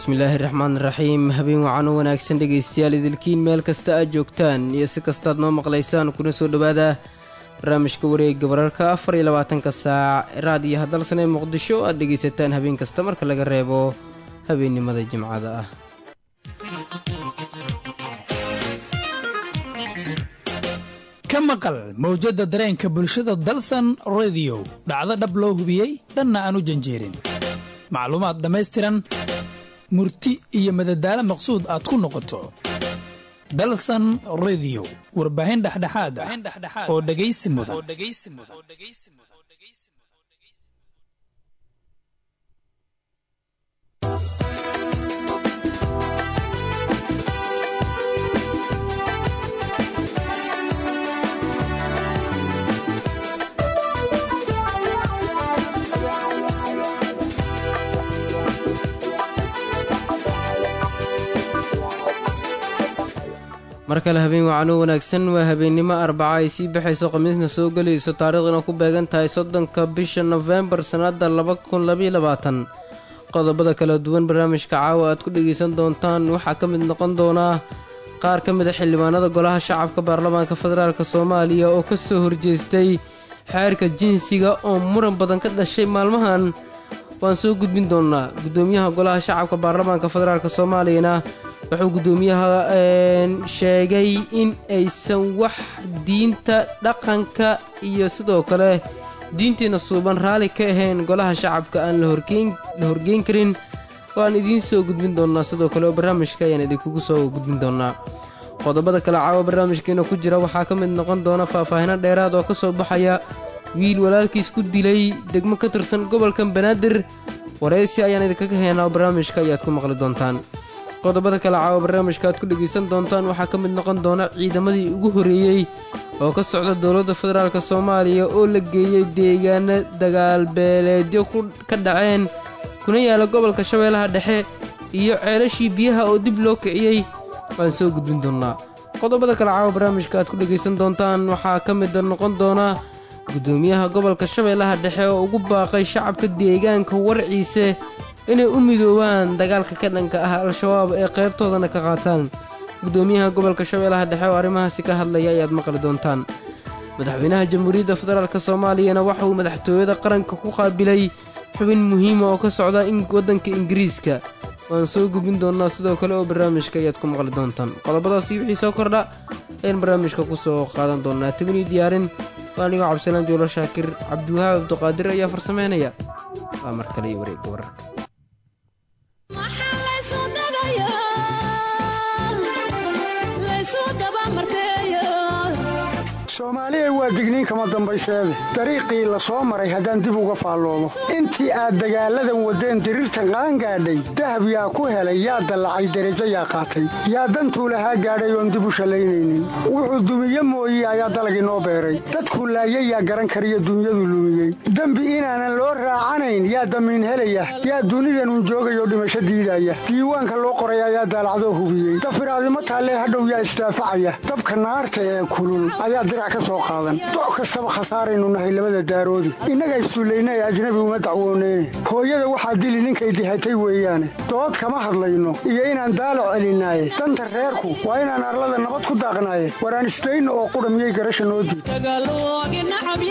bismillaahi raxmaan raxiim habeen wacan u wanaagsan dhegaystayaal idilkiin meel kasta aad joogtaan iyo si kastaad noo maqlaysaan kuna soo dhowaada barnaamijka wareega wararka afar iyo labaatanka saac raadiyo hadalsan ee muqdisho aad dhegaysataan habeen kasta marka laga reebo habeennimada jimcada ah ka maqal mawjadda dareenka bulshada dalsan rediyo dhacdo dhab loo hubiyey dhanna aan u janjeerin macluumaad dhammaystiran murti iyo madadaalo maqsuud aad ku noqoto dalsan rediyo warbaahin dhexdhexaad ah oo dhegaysi mudan mar kale habeen wacan u wanaagsan waa habeennimo arbaca ay sii baxayso khamiisna soo gelayso taariikhduna ku beegan tahay soddonka bisha nofembar sannadda laba kun labaiyo labaatan qodobada kala duwan barnaamijka caawa aad ku dhegaysan doontaan waxaa ka mid noqon doonaa qaar ka mid a xildhibaanada golaha shacabka baarlamaanka federaalk soomaaliya oo ka soo horjeestay xeerka jinsiga oo muran badan ka dhashay maalmahan waan soo gudbin doonnaa guddoomiyaha golaha shacabka baarlamaanka federaalk soomaaliyana wuxuu guddoomiyaha sheegay in aysan wax diinta dhaqanka iyo sidoo kale diintiina suuban raalli ka ahayn golaha shacabka aan la horgeyn karin waan idiin soo gudbin doonnaa sidoo kale oo barnaamijka ayaan idinkugu soo gudbin doonnaa qodobada kale caawa barnaamijkeena ku jira waxaa ka mid noqon doona faahfaahino dheeraad oo ka soo baxaya wiil walaalkiis ku dilay degmo ka tirsan gobolka banaadir waraysi ayaan idinkaga heenaa oo barnaamijka ayaad ku maqli doontaan qodobada kale caawa barnaamijka aad ku dhegaysan doontaan waxaa ka mid noqon doona ciidamadii ugu horreeyey oo ka socda dowladda federaalk soomaaliya oo la geeyey deegaano dagaalbeeleedyo ka dhaceen kuna yaala gobolka shabeellaha dhexe iyo ceelashii biyaha oo dib loo kiciyey waan soo gudbin doonnaa qodobada kale caawa barnaamijka aad ku dhegaysan doontaan waxaa ka mid noqon doona guddoomiyaha gobolka shabeellaha dhexe oo ugu baaqay shacabka deegaanka warciise inay u midoobaan dagaalka ka dhanka ah al-shabaab ee qaybtoodana ka qaataan guddoomiyaha gobolka shabeellaha dhexe oo arrimahaasi ka hadlaya ayaad maqli doontaan madaxweynaha jamhuuriyadda federaalk soomaaliyana waxa uu madaxtooyada qaranka ku qaabilay xubin muhiima oo ka socda waddanka ingiriiska waan soo gudbin doonnaa sidoo kale oo barnaamijka ayaad ku maqli doontaan qodobadaasi wixii soo kordha ayaan barnaamijka ku soo qaadan doonnaa tabinii diyaarin waa anigoo cabdisalaan joolo shaakir cabdiwahaab abduqaadir ayaa farsameynaya waa mar kale iyo wareegga wararka soomaaliya waa digniin kama dambayseede dariiqii la soo maray haddaan dib uga faalloomo intii aad dagaalladan waddeen diriirtan qaangaadhay dahab yaa ku helay yaa dallacay derajo yaa qaatay yaa dantuu lahaa gaadhay oon dib u shallaynaynin wuxuu dumiye mooye ayaa dalagii noo beeray dadkuu laayay yaa garan kariyo dunyadu lumiyey dembi inaanan loo raacanayn yaa damiin helaya yaa dunidanun joogayoo dhimasho diidaya diiwaanka loo qoray ayaa daalacdoo hubiyey dafiraadimo taallee hadhow yaa isdaafacaya dabka naarta ee kulul ayaa dirac doc kastaba khasaaraynu nahay labada daaroodi innaga issullayna ee ajnabi uma dacwooneyne hooyada waxaa dili ninkay dihatay weeyaane dood kama hadlayno iyo inaan daalo celinaaye danta reerku waa inaan arlada nabad ku daaqnaaye waraan isdayno oo qudha miyay garasha noo diid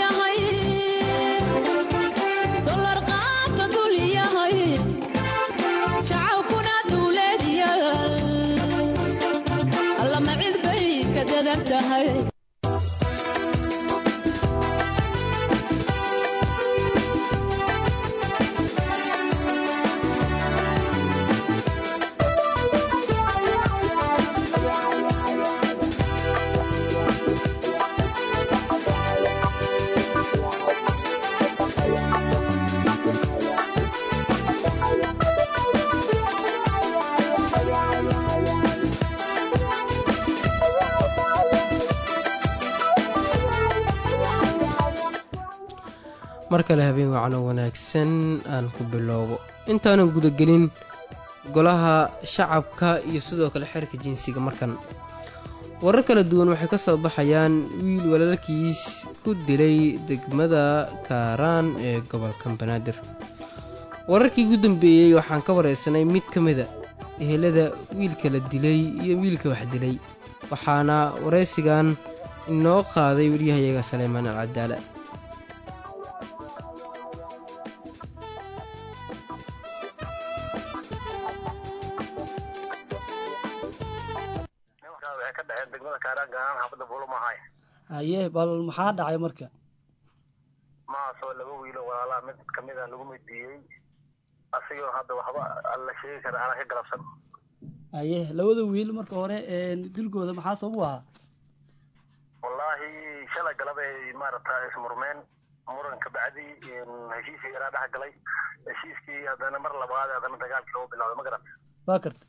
mar kale habeen wacno wanaagsan aan ku bilowbo intaanan gudagelin golaha shacabka iyo sidoo kale xeerka jinsiga markan warar kala duwan waxay ka soo baxayaan wiil walaalkiis ku dilay degmada kaaraan ee gobolka banaadir wararkii ugu dambeeyey waxaan ka wareysanay mid ka mida ehelada wiilka la dilay iyo wiilka wax dilay waxaana waraysigan inoo qaaday wariyahayaga saleymaan alcadaala waxay ka dhaceen degmada kaaraan gaaraan xaafadda buulumahay haye bal maxaa dhacay marka mahaasoo laba wiilo walaalaha mid kamid a lagu middiiyey asigoo hadda waxba alla sheegi kara ana ka galabsan haye labada wiil marka hore dilkooda maxaa sabab u ahaa wallaahi shalay galabay maaragta ismurmeen muran kabacdi heshiiskii yaraa dhex galay heshiiskii haddana mar labaad haddana dagaalkii lagu bilowday ma garat waa karta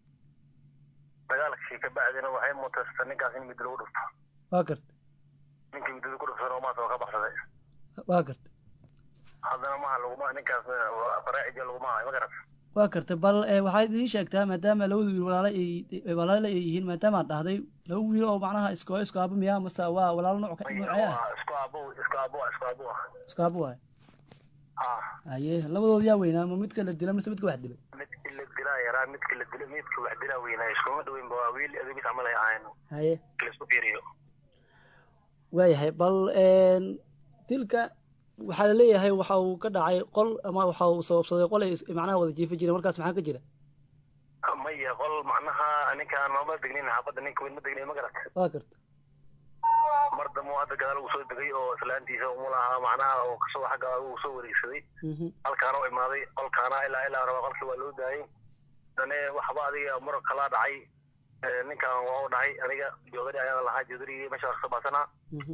dagaalkii kabacdina waxay mutasta ninkaas in middo lagu dhufto waa karta ninkii middada ku dhuftana maas oo ka baxsaday waa karta haddana maha laguma ninkaas faraacija laguma hayo ma garat waa karta bal waxaad ii sheegtaa maadaama labada wiil walaalo ay walaalo ay yihiin maadaamaad dhahday laba wiil oo macnaha isko isku aabo miyaa mase waa walaalo nooc noocee ah isku aabo isku aabo isku aabo isku aabo waay ah haye labadood yaa weynaa ma midka la dila mise midka wax dilay midkii la dilaa yaraa midkii la dila midka wax dilaa weynaa iskuma dhaweynba waa wiil adigis camal ay ahayn haye laisku fiiriyo waayahay bal dilka waxaa la leeyahay waxa uu ka dhacay qol ama waxa uu sababsaday qol ay macnaha wada jiifa jireen markaas maxaa ka jira maya qol macnaha ninkaan mama degnin xaafadda ninka weyn ma degnin ma garat waa karta mar dambe hadda gadaal uu soo degay oo islaantiisa umulaha macnaha oo kasoo xagga uu soo wareegsaday halkaana u imaaday qolkaana ilaa ilaa raba qolkii waa loo daayay dane waxba adiga muran kalaa dhacay ninkan waa u dhahay aniga joodari ayaan lahaa joodarigii meesha waa kasoo baasanaa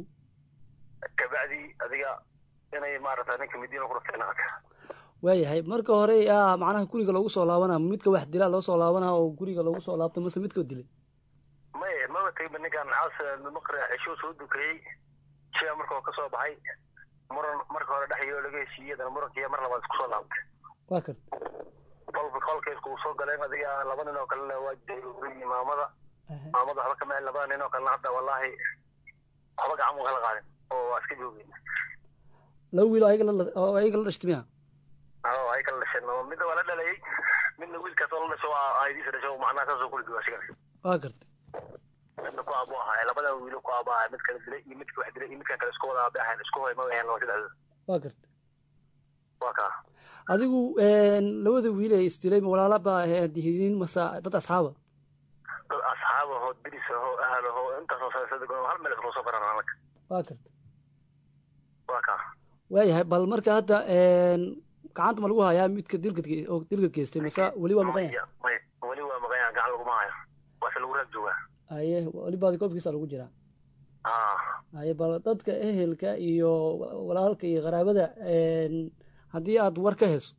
kabacdi adiga inay maarata ninka midiina ku dhufteen waayahay marka hore yaa macnaha guriga loogu soo laabanaa midka wax dilaa loo soo laabanaa oo guriga loogu soo laabto mase midka dilay may maba tegba ninkan caas maqri xishuu soo dukayey shia markuu ka soo baxay muran marka hore dhexyoo laga heshiiyey dana murankiiya mar labaad isku soo laabtay waa karta qolka qolka iskugu soo galeen adiga laba nin oo kalena waa joogay maamada maamada waxba kama labada nin oo kalena hadda wallaahi waxba gacan u kala qaadin oo waa iska joogeen laba wiil oo ayaga la oo ayaga la dhashtay miya oo ay kala dhasheen midna waa la dhalayay midna wiilkaas oo la dhasho waa aydiisa dhasho macnaha saasoo kula duwa asigan waa karta midna ku aabo ahaa labada wiilo ku aabo ahaa mid kala dilay iyo midka wax dilay iyo midkan kale isku wada aabe ahayn isku hoy ma ahayn laba saddexdooda waa karta waa kaa adigu labada wiil ee isdilay ma walaala baa dihidiin mase dad asxaaba dad asxaab ahoo diris ahoo ahal ahoo intaasoo saasada hal meel isku soo baran anaga waa karta waa kaa waayahay bal marka hadda gacanta ma lagu hayaa midka dilka oo dilka geystay mase weli waa maqan yahay may weli waa maqan yahay gacan laguma hayo waase lagu raag joogaa haye weli baadi koobkiisa lagu jiraa ah haye bal dadka ehelka iyo walaalka iyo qaraabada haddii aad war ka heso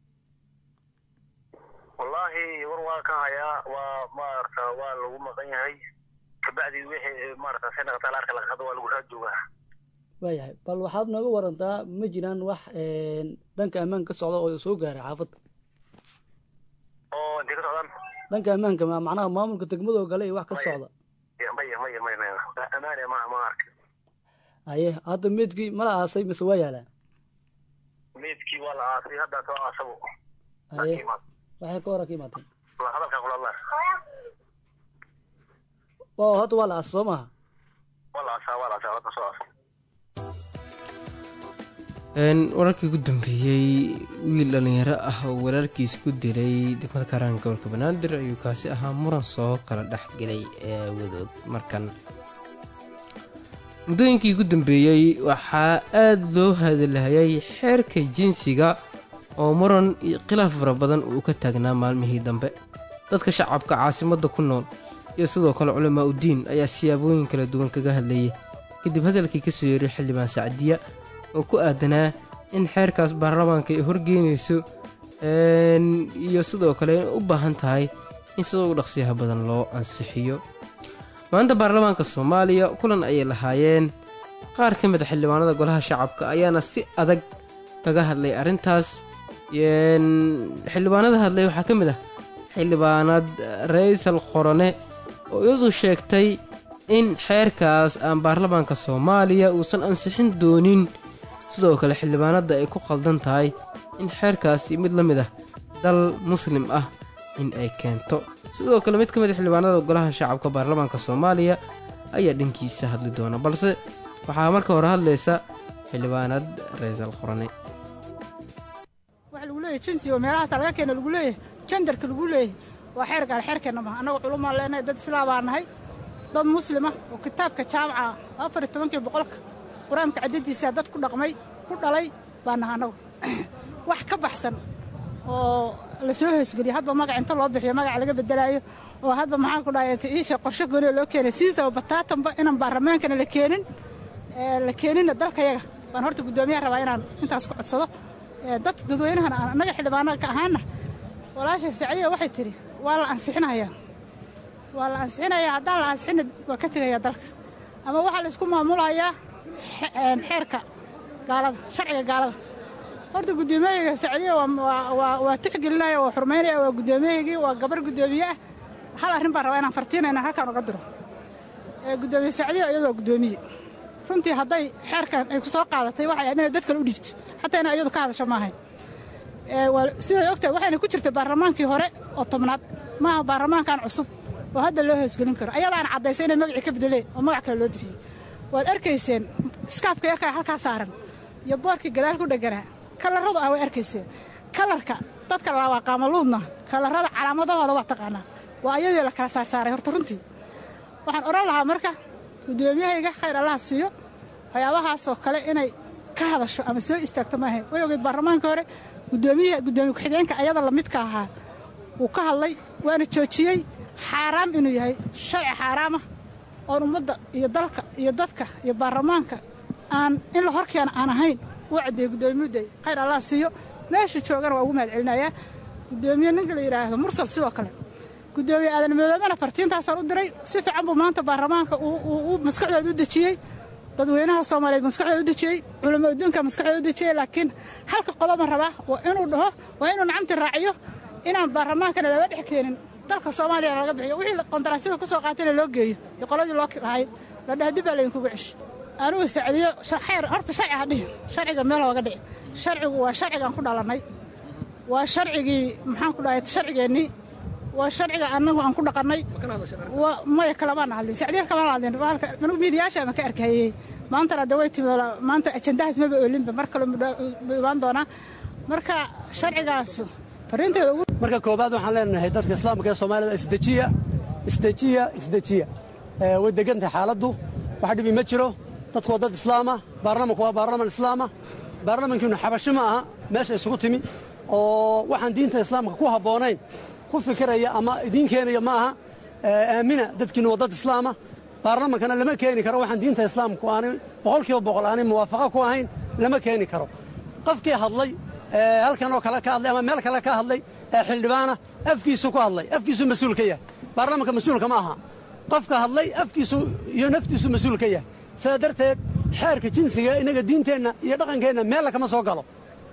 wallaahi war waa ka hayaa waa maarata waa lagu maqan yahay kabacdi wixii maarata si naqataa laarka laga qado waa lagu raag joogaa waayahay bal waxaad nooga warantaa ma jiraan wax dhanka ammaanka ka socda oo soo gaaray xaafadda oo intay ka socdaan dhanka ammaanka ma macnaha maamulka degmada oo gale iyo wax ka socda maya maya maya maya amaane ma ma arka haye hadda meedkii mala aasay mise waa yaalaa meedkii waa la aasay haddaa soo aasabo haye waxay ka hora ka imaateen la hadalka kuladla oo hadda waa la aasay soo maaha waa la aasaa waa la aasaa hadda soo aasay wararkii ugu dambeeyey wiil dhallinyaro ah oo walaalkiis ku dilay degmada kaaraan gobolka banaadir ayuu kaasi ahaa muran soo kala dhex gelay ee wadood markan muddooyinkii ugu dambeeyey waxaa aada loo hadalhayay xeerka jinsiga oo muran iyo khilaaf fara badan uu ka taagnaa maalmihii dambe dadka shacabka caasimadda ku nool iyo sidoo kale culamaa udiin ayaa siyaabooyin kala duwan kaga hadlayay kadib hadalkii ka soo yeeray xildhibaan sacdiya oo ku aadanaa in xeerkaas baarlamaanka ay horgeynayso iyo sidoo kale inay u baahan tahay in sida ugu dhaqsiyaha badan loo ansixiyo maanta baarlamaanka soomaaliya kulan ayay lahaayeen qaar ka mid a xildhibaanada golaha shacabka ayaana si adag kaga hadlay arrintaas xildhibaanada hadlay waxaa ka mid ah xildhibaanad raysal qorone oo iyadu sheegtay in xeerkaas aan baarlamaanka soomaaliya uusan ansixin doonin sidoo kale xildhibaanadda ay ku qaldan tahay in xeerkaasi mid la mid ah dal muslim ah in ay keento sidoo kale mid ka mid a xildhibaanada golaha shacabka baarlamaanka soomaaliya ayaa dhankiisa hadli doona balse waxaa marka hore hadlaysa xildhibaanad reesal qorane waxa lagu leeyahay jinsiga oo meelahaasa laga keena lagu leeyahay jandarka lagu leeyahay waa xeer gaal xeerkeenna maha annaga culumaan leenahay dad islaabaa nahay dad muslima oo kitaabka jaamaca afar iyo tobankii boqolka qur-aanka caddadiisa dad ku dhaqmay ku dhalay baa naha annagu wax ka baxsan oo la soo hoosgeliya hadba magac inta loo bixiyo magac laga bedelaayo oo hadba maxaan ku dhahay iisha qorshe goonioo loo keenay sidiisaba bataatanba inaan baarlamaankana la keenin la keeninna dalkayaga baan horta guddoomiyaha rabaa inaan intaas ku codsado dad dadweynahan aan annaga xildhibaanada ka ahaana walaasha sacdiya waxay tidhi waa la ansixinayaa waa la ansixinayaa haddaan la ansixina waa ka tegayaa dalka ama waxaa la isku maamulayaa xeerka gaalada sharciga gaalada horta guddoomiyahiga sacdiya waa tixgelinaya waa xurmaynaya waa guddoomiyahigii waa gabar guddoomiye ah hal arrin baan rabaa inaan fartiina inaan halkaan uga diro guddoomiye sacdiya iyadu waa guddoomiye runtii hadday xeerkan ay ku soo qaadatay waxay ahayd inay dad kale u dhiibto xataa inay iyadu ka hadasho maahayn siday ogtahay waxayna ku jirtay baarlamaankii hore oo tobnaad maaha baarlamaankan cusub oo hadda loo hoosgelin karo ayadaana caddaysay inay magacii ka bedeleen oo magac kale loo bixiyey waad arkayseen iskaafka yarkaa halkaa saaran iyo boorkii gadaal ku dheganaa kalarradu ah way arkayseen kalarka dadka laabaa qaamaluudna kalarrada calaamadahooda waa taqaanaa waa ayadii la kala saarsaaray horta runtii waxaan odhan lahaa marka guddoomiyahayga khayr allaha siiyo waxyaabahaasoo kale inay ka hadasho ama soo istaagto maahayn way ogeed baarlamaankii hore gudoomiyaha guddoomiye ku-xigeenka ayada lamidka ahaa wuu ka hadlay waana joojiyey xaaraam inuu yahay sharci xaaraamah oon ummadda iyo dalka iyo dadka iyo baarlamaanka aan in la horkeena aan ahayn uu caddeeyey guddoomiyaday khayr allah siiyo meesha joogana waa ugu mahad celinayaa guddoomiye ninka la yidhaahdo mursal sidoo kale guddoomiye aadan madoobena fartiintaasaan u diray si fiican buu maanta baarlamaanka uu maskaxdooda u dejiyey dadweynaha soomaaliyeed maskaxdooda u dejiyey culamo adduunka maskaxdooda u dejiyey laakiin halka qodoba rabaa waa inuu dhaho waa inuu nacamti raaciyo inaan baarlamaankana laga dhex keenin dalka soomaaliya laga bixiyo wixii qondaraasyada ku soo qaatayna loo geeyo iyo qoladii loo lahayd la dhaha dib baa laydinkugu ceshi anugu sacdiyo xeer horta sharci ha dhihin sharciga meel hooga dhici sharcigu waa sharcigaan ku dhalannay waa sharcigii maxaan ku dhahay sharcigeennii waa sharciga annagu aan ku dhaqannay maya kalamaan hadlin sacdiya kalamaan hadlin anugu miidiyaasha ma ka arkayey maantana de way timid maanta ajandahaas maba oolinba mar kale mu imaan doonaa marka sharcigaas fariinteeda ugu marka koobaad waxaan leenahay dadka islaamka ee soomaalida isdejiya isdejiya isdejiya way degantahay xaaladdu wax dhibi ma jiro dadku waa dad islaama baarlamanku waa baarlaman islaama baarlamankiinu xabashi ma aha meesha isugu timi oo waxaan diinta islaamka ku habboonayn ku fikiraya ama idiin keenaya ma aha aamina dadkiinu waa dad islaama baarlamankana lama keeni karo waxaan diinta islaamku aanay boqolkiiba boqol aanay muwaafaqa ku ahayn lama keeni karo qofkii hadlay halkan oo kale ka hadlay ama meel kale ka hadlay ee xildhibaana afkiisu ku hadlay afkiisu mas-uul ka yahay baarlamanka mas-uulka ma aha qofka hadlay afkiisu iyo naftiisu mas-uul ka yahay sidaa darteed xeerka jinsiga innaga diinteenna iyo dhaqankeenna meella kama soo galo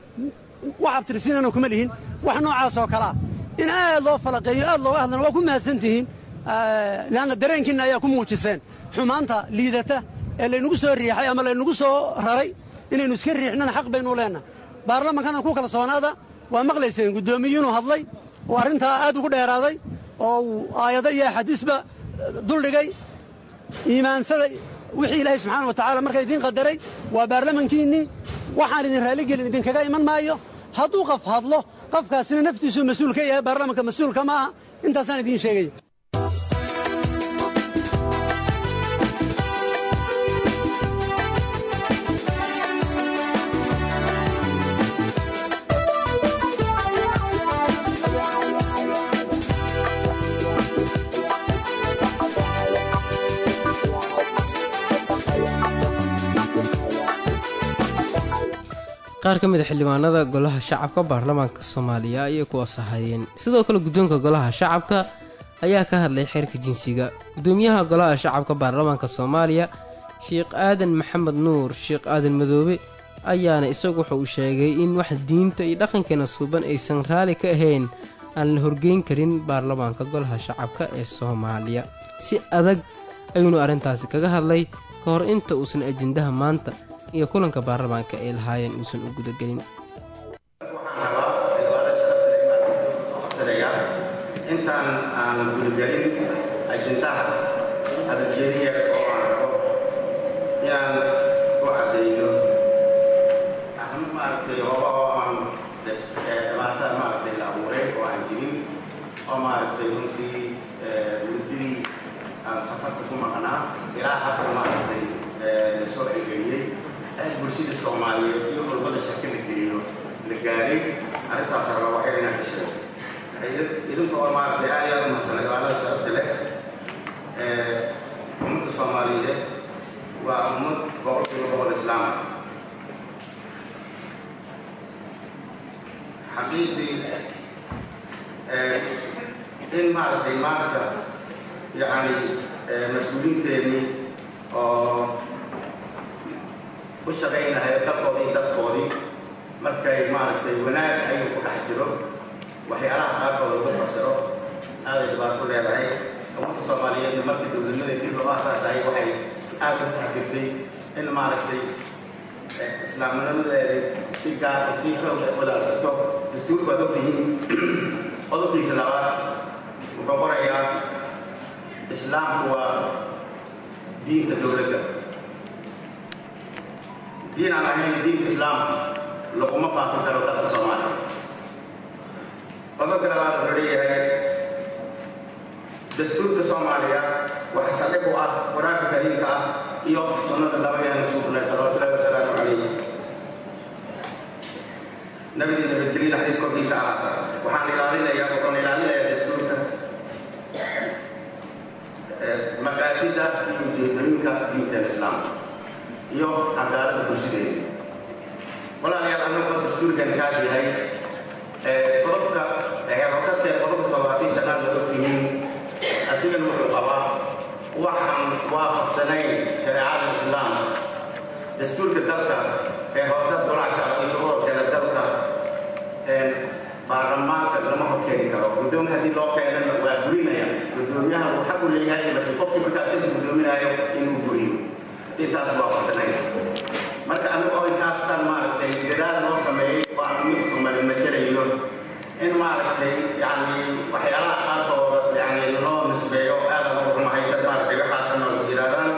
wax abtirsiinana kuma lihin wax noocaas oo kalea in aad loo falaqeeyo aad looga hadlana waa ku mahadsan tihiin leanna dareenkiinna ayaa ku muujiseen xumaanta liidata ee laynagu soo riixay ama laynagu soo raray inaynu iska riixnana xaq baynu leennahay baarlamankana ku kalsoonaada waa maqlayseen guddoomiyuinuu hadlay oo arrintaa aad ugu dheeraaday oo uu aayado iyo axaadiisba duldhigay iimaansada wixii ilaahay subxaana wa tacaala markaa idiin qadaray waa baarlamankiinnii waxaan idin raalligelin idinkaga iman maayo hadduu qof hadlo qofkaasina naftiisuu mas-uul ka yahay baarlamanka mas-uulka ma aha intaasaan idiin sheegaya qaar ka mid a xildhibaanada golaha shacabka baarlamaanka soomaaliya ayay kuwaas ahayeen sidoo kale guddoonka golaha shacabka ayaa ka hadlay xeerka jinsiga guddoomiyaha golaha shacabka baarlamaanka soomaaliya sheekh aadan maxamed nuur sheekh aadan madoobe ayaana isagu wuxa uu sheegay in wax diinta iyo dhaqankeena suuban aysan raali ka ahayn aan la horgeyn karin baarlamaanka golaha shacabka ee soomaaliya si adag ayuunu arrintaasi kaga hadlay ka hor inta uusan ajendaha maanta iyo kulanka baarlamaanka ay lahaayeen uusan u gudagelin intaan aan gudagelin ajintaha hadaljeediya oo aan rabo inaan u cadayno ahma maaragtay hooba oo aan dhibaatada maaragtay la abuuray oo aan jirin oo maaragtay runtii muddadii aan safarka ku maqnaa ilaa hadda maaragtay la soo celgeliyey aad bulshada soomaaliyeed iyo culmada shaki la geliyo la gaaray arrintaas raba waxay inaan ka sheego idinka oo maaragtay aad aad umahadsan cibaadada sharafta leh ummadda soomaaliyeed waa ummad boqolkiiba boqol islaama xaqiiqdii in maaragtay maanta yacni mas-uuliyiinteennii oo u shaqaynahay dalkoodii dadkoodii markay maaragtay wanaag ayuu ku dhex jiro waxyaalaha qaarkooda lagu fasiro aaday dhibaato ku leedahay ummadda soomaaliyeedna markii dowladnimada dib loo aasaasahay waxay aad u taxjirtay in maaragtay islaamnimadeeda si gaar si xoog walaalsato dastuurku waad ogtihiin qodobkiisa labaad wuxuu qorayaa islaamku waa diinta dowladda diin aan ahayn diinta islaamka laguma faafin karo dalka soomaaliya qodobka labaad wuxuu leeyahay dastuurka soomaaliya waxa saldhig u ah qur-aanka kariimka ah iyo sunnada nabigeena suuqnay salawatullahi wasalaamu calayh nabidii nabadgelyo naxariis korkiisa ahaata waxaan ilaalinayaa wuxuuna ilaalinayaa dastuurka maqaasida iyo ujeedooyinka diinteena islaamka iyo cadaaladda bulshadeena walaalayaal annagoo dastuurkan kaas yahay qodobka heerhoosadkee qodobka toddobaatan shanaad la ogtihiin asigana wuxuu qabaa waxaan waafaqsanayn shareecada islaamka dastuurka dalka ee hoose dolac shacbiga shucuurkeeda dalka baarlamaanka lama horkeeni karo guddoon haddii loo keenana waa gurinaya guddoomiyaha uu xaq u leeyahay base qofkii markaas sida guddoominaayo inuu guriyo intaas waafaqsanayn marka anigu oo intaastan maaragtay gadaal loo sameeyey oo aan mid sumali matelayo in maaragtay yani waxyaalaha qaarkooda yani loo nisbeeyo aadan ugu xumahay dad maaragtay waxaasana yidhahdaan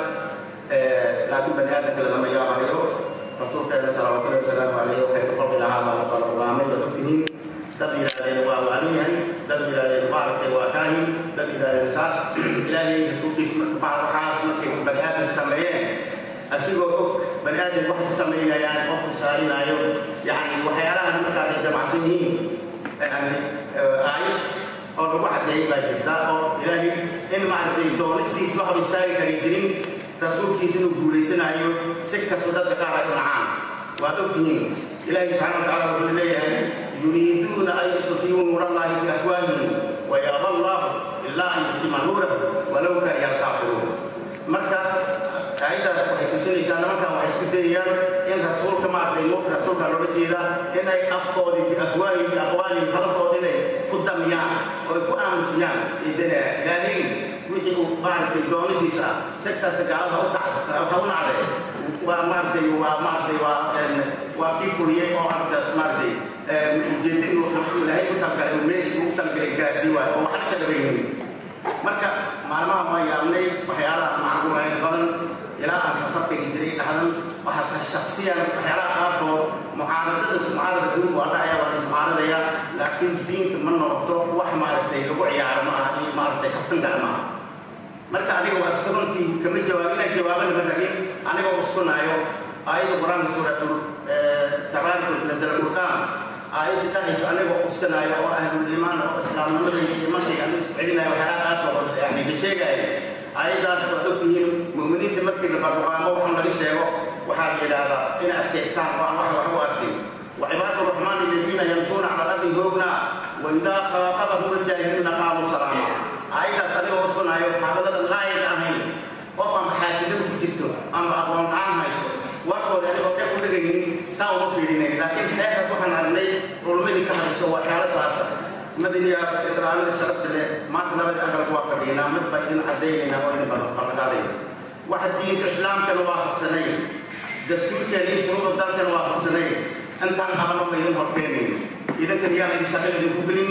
laakiin bani aadamka lama yaabayo rasuulkeena salawaatullahi wasalaamu calayhi waxay ku qolqi lahaa baa kala ogaamay baad ogtihiin dad yidhahdeen waa waaliyahay dad yidhahdeen maaragtay waa kaahin dad yidhahdeen saas ilaahay rasuulkiis waxaas markay bani aadam sameeyeen asigoo og bani aadam wax ku samaynayaan wax ku saarinaayo yani waxyaalahan markaa ay damacsan yihiin yani aayad oo lagu caddeeyey baa jirta oo ilaahay in maaragtay doonistiis ma hor istaagi kari jirin rasuulkiisa inuu guulaysanayo si kasta dadka qaar ay u nacaan waad ogtihiin ilaahay subxaana watacaala wuxuu leeyahay yuriiduuna an yudfiyuu nuur allahi biafwaahihim wayaba allahu ilaa an yutima nuurahu walow kariya alkaafiruun marka aayaddaas waxay tusinaysaa nimankan waxay isku dayayaan in rasuulka maaragtay nuurka rasuulka loola jeeda inay afkoodii biafwaahihim biaqwaalihim hadalkooda inay ku damiyaan oo ay ku aamusiyaan idana ilaahay wixii uu maaragtay doonisiisa ah si kasta gaalada u dhac ha u nacday waa maaragtay waa maaragtay waa waa kii fuliyey oo ardaas maaragtay ujeedadii wuxuu ilaahay u talgalay uu meeshii u talgalay gaasii waayo oo waxna ka dhabaynin marka maalmaha waa yaabnay waxyaalaha macquulayn badan ilaa aan safarkayga jiray dhahdan waxaa shaksiyan waxyaalaha qaarkood mucaaradada mucaarada guud waa dhacaya waa ismucaaradaya laakiin diinta ma noqdo wax maaragtay lagu ciyaaro ma aha iyo maaragtay kaftan gala ma aha marka aniga waa iska runtii kama jawaab inaan jawaabana ma rabin anigoo uskunaayo aayadda qur-aanka suuratul tabaarikul nazal furqaan aayadda dhahayso anigoo uskanaayo oo ahlul iimaan oo islaamnimada iyo iimankayga aniga isku celinayo waxyaalaha qaarkood yani la sheegaayo aayaddaas waad ogtihiin mu'miniinta markii la barbaaqo waxaan laga sheego waxaa la yidhaahdaa inay adkaystaan oo aan wax wax u arkin وعباد الرحمن الذين يمشون على الارض هونا واذا خاطبهم الجاهلون قالوا سلاما ayda adiga uskunayo xaaladadan laayid ahayn qof aan xaasidada ku jirto ama aqoon aan hayso warkooda anigoo dheg u dhegaynin saa uma fiirinayn laakiin xeerkaas waxaan aragnay culmadii ka hadasho waxyaalo saasa madaniya iqraamada sharafta leh maanta labada aqalku waa fadhiinaa mid baa idin cadaynaynaa oo idin ballanqaadayna waxa diinta islaamkana waafaqsanay dastuurkeena iyo shuruuda dalkana waafaqsanay intaan qabano ma idin horkeenayn idinkan yaan idin shaqo idinku gelinin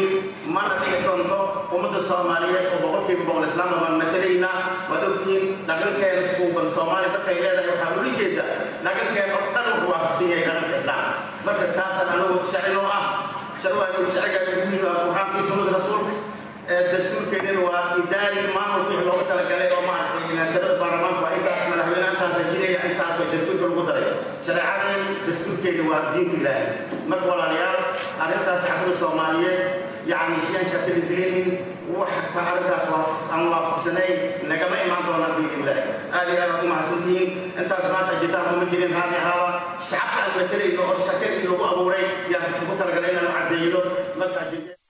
mana dhigi doonto ummadda soomaaliyeed oo boqolkiiba boqol islaam baan matalaynaa waad ogtihiin dhaqankeena suuban soomaaliya dadkay leedahay waxaa ula jeeda dhaqankeena oo dhan wuxuu waafaqsan yahay dhaqanka islaamka marka taasaan anagu sharci oo ah sharciga sharciga muhiim ah qur'aankii sunnada rasuulka dastuurkeennana waa idaari maamul wixii loogu talagalay oo maaragtay tirada baarlamaanka waa intaas madaxweyne intaasa jiraya intaas bay dastuurka lagu daray shareecadan dastuurkeena waa diinta ilaahay marka walaalayaal arrintaas shacbada soomaaliyeed yacni shan shakili gelinin wax ka arrintaas aan waafaqsanayn nagama imaan doonaan diinta ilaahay aad iyo aad aad u mahadsantihiin intaas maanta jitaanku ma jirin raalli ahaaba shacabka aan matalayno oo shakadii lagu abuuray yaa ugu talagalay inaan u caddeeyno marka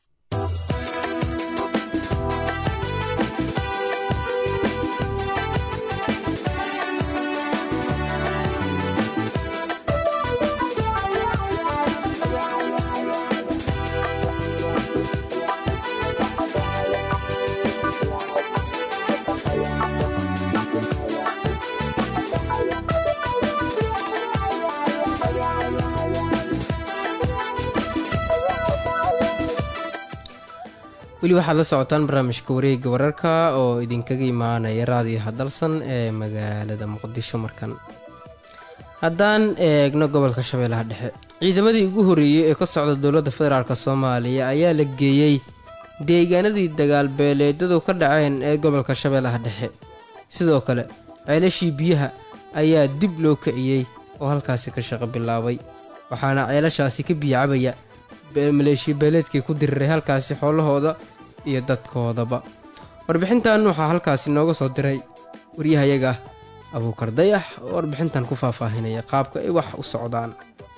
weli waxaad la socotaan barnaamijka wareegga wararka oo idinkaga imaanaya raadiyaha dalsan ee magaalada muqdisho markan haddaan eegno gobolka shabeellaha dhexe ciidamadii ugu horreeyey ee ka socda dowladda federaalk soomaaliya ayaa la geeyey deegaanadii dagaal beeleedyadu ka dhaceen ee gobolka shabeellaha dhexe sidoo kale ceelashii biyaha ayaa dib loo kiciyey oo halkaasi ka shaqo bilaabay waxaana ceelashaasi ka biyacabaya maleeshiya beeleedkii ku diriray halkaasi xoolahooda iyo dadkoodaba warbixintan waxaa halkaasi nooga soo diray waryahayaga abuukar dayax oo warbixintan ku faahfaahinaya qaabka ay wax u socdaan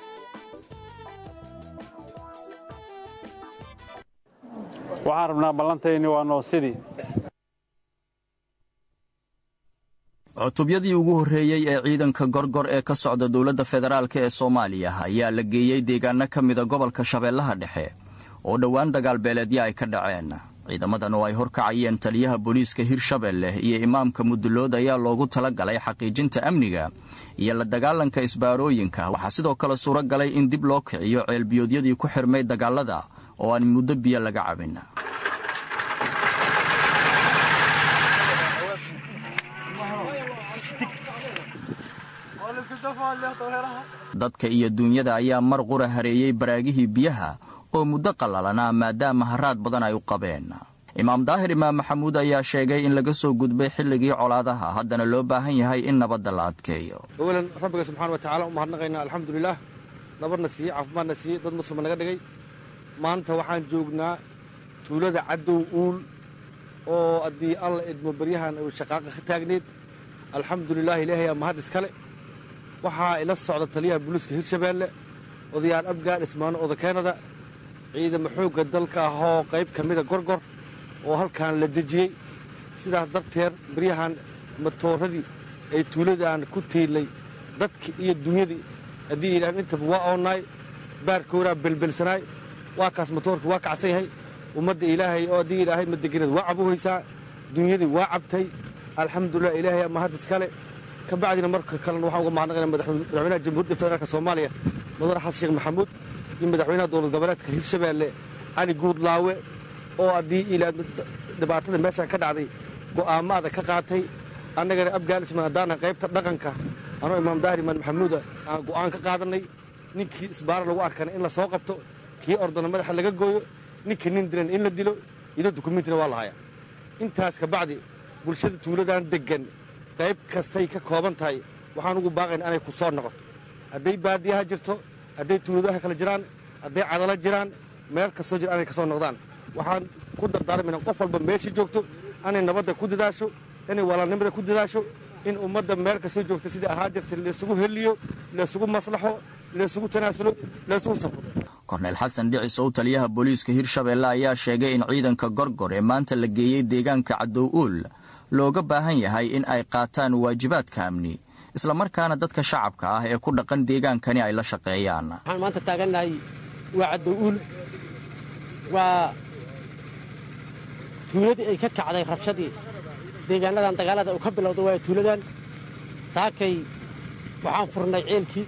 waxaan rabnaa ballantayni waa noosidii cutubyadii ugu horreeyey ee ciidanka gorgor ee ka socda dowladda federaalk ee soomaaliya ayaa la geeyey deegaano ka mida gobolka shabeellaha dhexe oo dhowaan dagaalbeeleedya ay ka dhaceen ciidamadan oo ay horkacayeen taliyaha booliiska hirshabelle iyo imaamka mudulood ayaa loogu tala galay xaqiijinta amniga iyo la dagaalanka isbaarooyinka waxaa sidoo kale suuro galay in dib loo kiciyo ceelbiyoodyadii ku xirmay dagaalada oo aan muddo biyo laga cabin dadka iyo duunyada ayaa mar qura hareeyey baraagihii biyaha oo muddo qallalanaa maadaama haraad badan ay u qabeen imaam daahir imaam maxamuud ayaa sheegay in laga soo gudbay xilligii colaadaha haddana loo baahan yahay in nabadda la adkeeyo awalan rabbiga subxaana wa tacala u mahadnaqaynaa alxamdulilaah nabadna siiyey caafimaadna siiyey dad muslima naga dhigay maanta waxaan joognaa tuulada caddow uul oo haddii aan la idmo baryahan uu shaqaaqa ka taagneed alxamdulilah ilaahay aa mahad iskale waxaa ila socda taliyaha buliiska hirshabeelle odayaal abgaal ismaano odakeenada ciidamo xoogga dalka ahoo qayb ka mida gorgor oo halkan la dejiyey sidaas darteed baryahan matooradii ay tuuladaan ku tiilay dadki iyo dunyadii haddii yidhahan intaba waa oonnaay baarkooraa belbelsanaay waa kaas matoorka waa kacsan yahay ummadda ilaahay oo haddii ilaahay madegeneed waa cabuhaysaa dunyadii waa cabtay alxamdulilah ilaahay ama had iskale ka bacdina marka kalena waxaan uga mahadnaqayna madaxweynaha jamhuuriyadda federaalk soomaaliya mudane xasan sheekh maxamuud iyo madaxweynaha dowlad goboleedka hirshabeelle cali guudlaawe oo haddii ilaa dhibaatada meeshaan ka dhacday go'aamaada ka qaatay annagana afgaanisman haddaana qaybta dhaqanka anoo imaam daahir imaan maxamuuda aan go'aan ka qaadannay ninkii isbaara lagu arkana in la soo qabto kii ordana madaxa laga gooyo ninkii nin dilan in la dilo ido dukumiintina waa la hayaa intaas ka bacdi bulshada tuuladan deggan qayb kastay ka kooban tahay waxaan ugu baaqayna inay ku soo noqoto hadday baadiyaha jirto hadday tuuladaha kala jiraan hadday cadalo jiraan meel kastoo jira inay ka soo noqdaan waxaan ku dardaarmayna qof walba meeshii joogto inay nabadda ku dadaasho inay walaalnimada ku dadaasho in ummadda meel kastoo joogta sidai ahaa jirta laysugu heliyo laysugu maslaxo laysugu tanaasulo laysugu safro korneyl xasan dhicis oo taliyaha booliiska hirshabeelle ayaa sheegay in ciidanka gorgor ee maanta la geeyey deegaanka cadow uul looga baahan yahay in ay qaataan waajibaadka amni islamarkaana dadka shacabka ah ee ku dhaqan deegaankani ay la shaqeeyaan waxaan maanta taagannahay waa cadow uul waa tuuladii ay ka kacday rabshadii deegaanadan dagaalada uu ka bilowda waa tuuladan saakay waxaan furnay ceelkii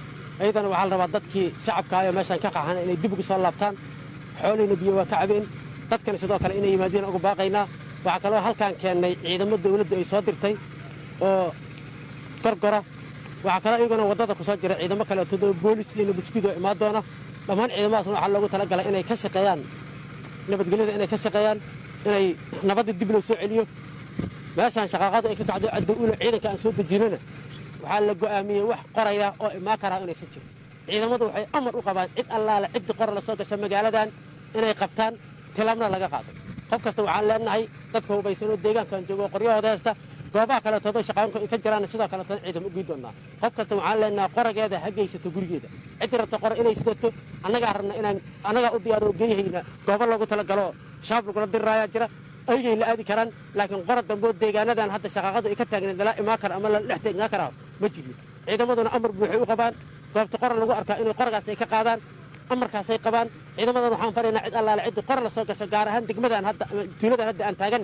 ayadana waxaa la rabaa dadkii shacabka ayoo meeshaan ka qaxana inay dib ugu soo laabtaan xoolihiina biyo waa ka cabeen dadkana sidoo kale inay yimaadiin ugu baaqaynaa waxaa kaloo halkaan keennay ciidamo dawladdu ay soo dirtay oo gorgora waxaa kaloo iyaguna waddada ku soo jira ciidamo kale toddoba boolis iyo nabadgud oo imaan doona dhammaan ciidamadaasna waxaa loogu talagalay inay ka shaqeeyaan nabadgelyada inay ka shaqeeyaan inay nabadda dib loo soo celiyo meeshaan shaqaaqadu ay ka kacdo caddow ulo ciidanka aan soo dejinana waxaa la go'aamiyey wax qoraya oo imaan karaa inaysan jirin ciidamadu waxay amar u qabaan cid allaale ciddii qora la soo gasha magaaladan inay qabtaan tilaabna laga qaado qof kasta waxaan leenahay dadka hubaysanoo deegaankan joogo qoryahooda haysta goobaha kaleetoodo shaqaanku ay ka jiraan sidoo kaleetona ciidamo u gii doonnaa qof kasta waxaan leenahay qorageeda ha geysato gurigeeda ciddii rabta qora inay sidato annagaa rabna inaan annagaa u diyaaroo geeyhayna goobo loogu talagalo shaab lagula dirraayaa jira aygay la aadi karaan laakiin qora dambeoo deegaanadan hadda shaqaaqadu ay ka taagneed lala imaan kara ama lala dhex teegnaa karaa ma jirin ciidamaduna amar buuxay u qabaan goobta qora lagu arkaa inay qoragaas ay ka qaadaan amarkaasay qabaan ciidamadan waxaan faraynaa cid allaale ciddii qora la soo gasho gaar ahaan degmadan hadda tuuladan hadda aan taaganna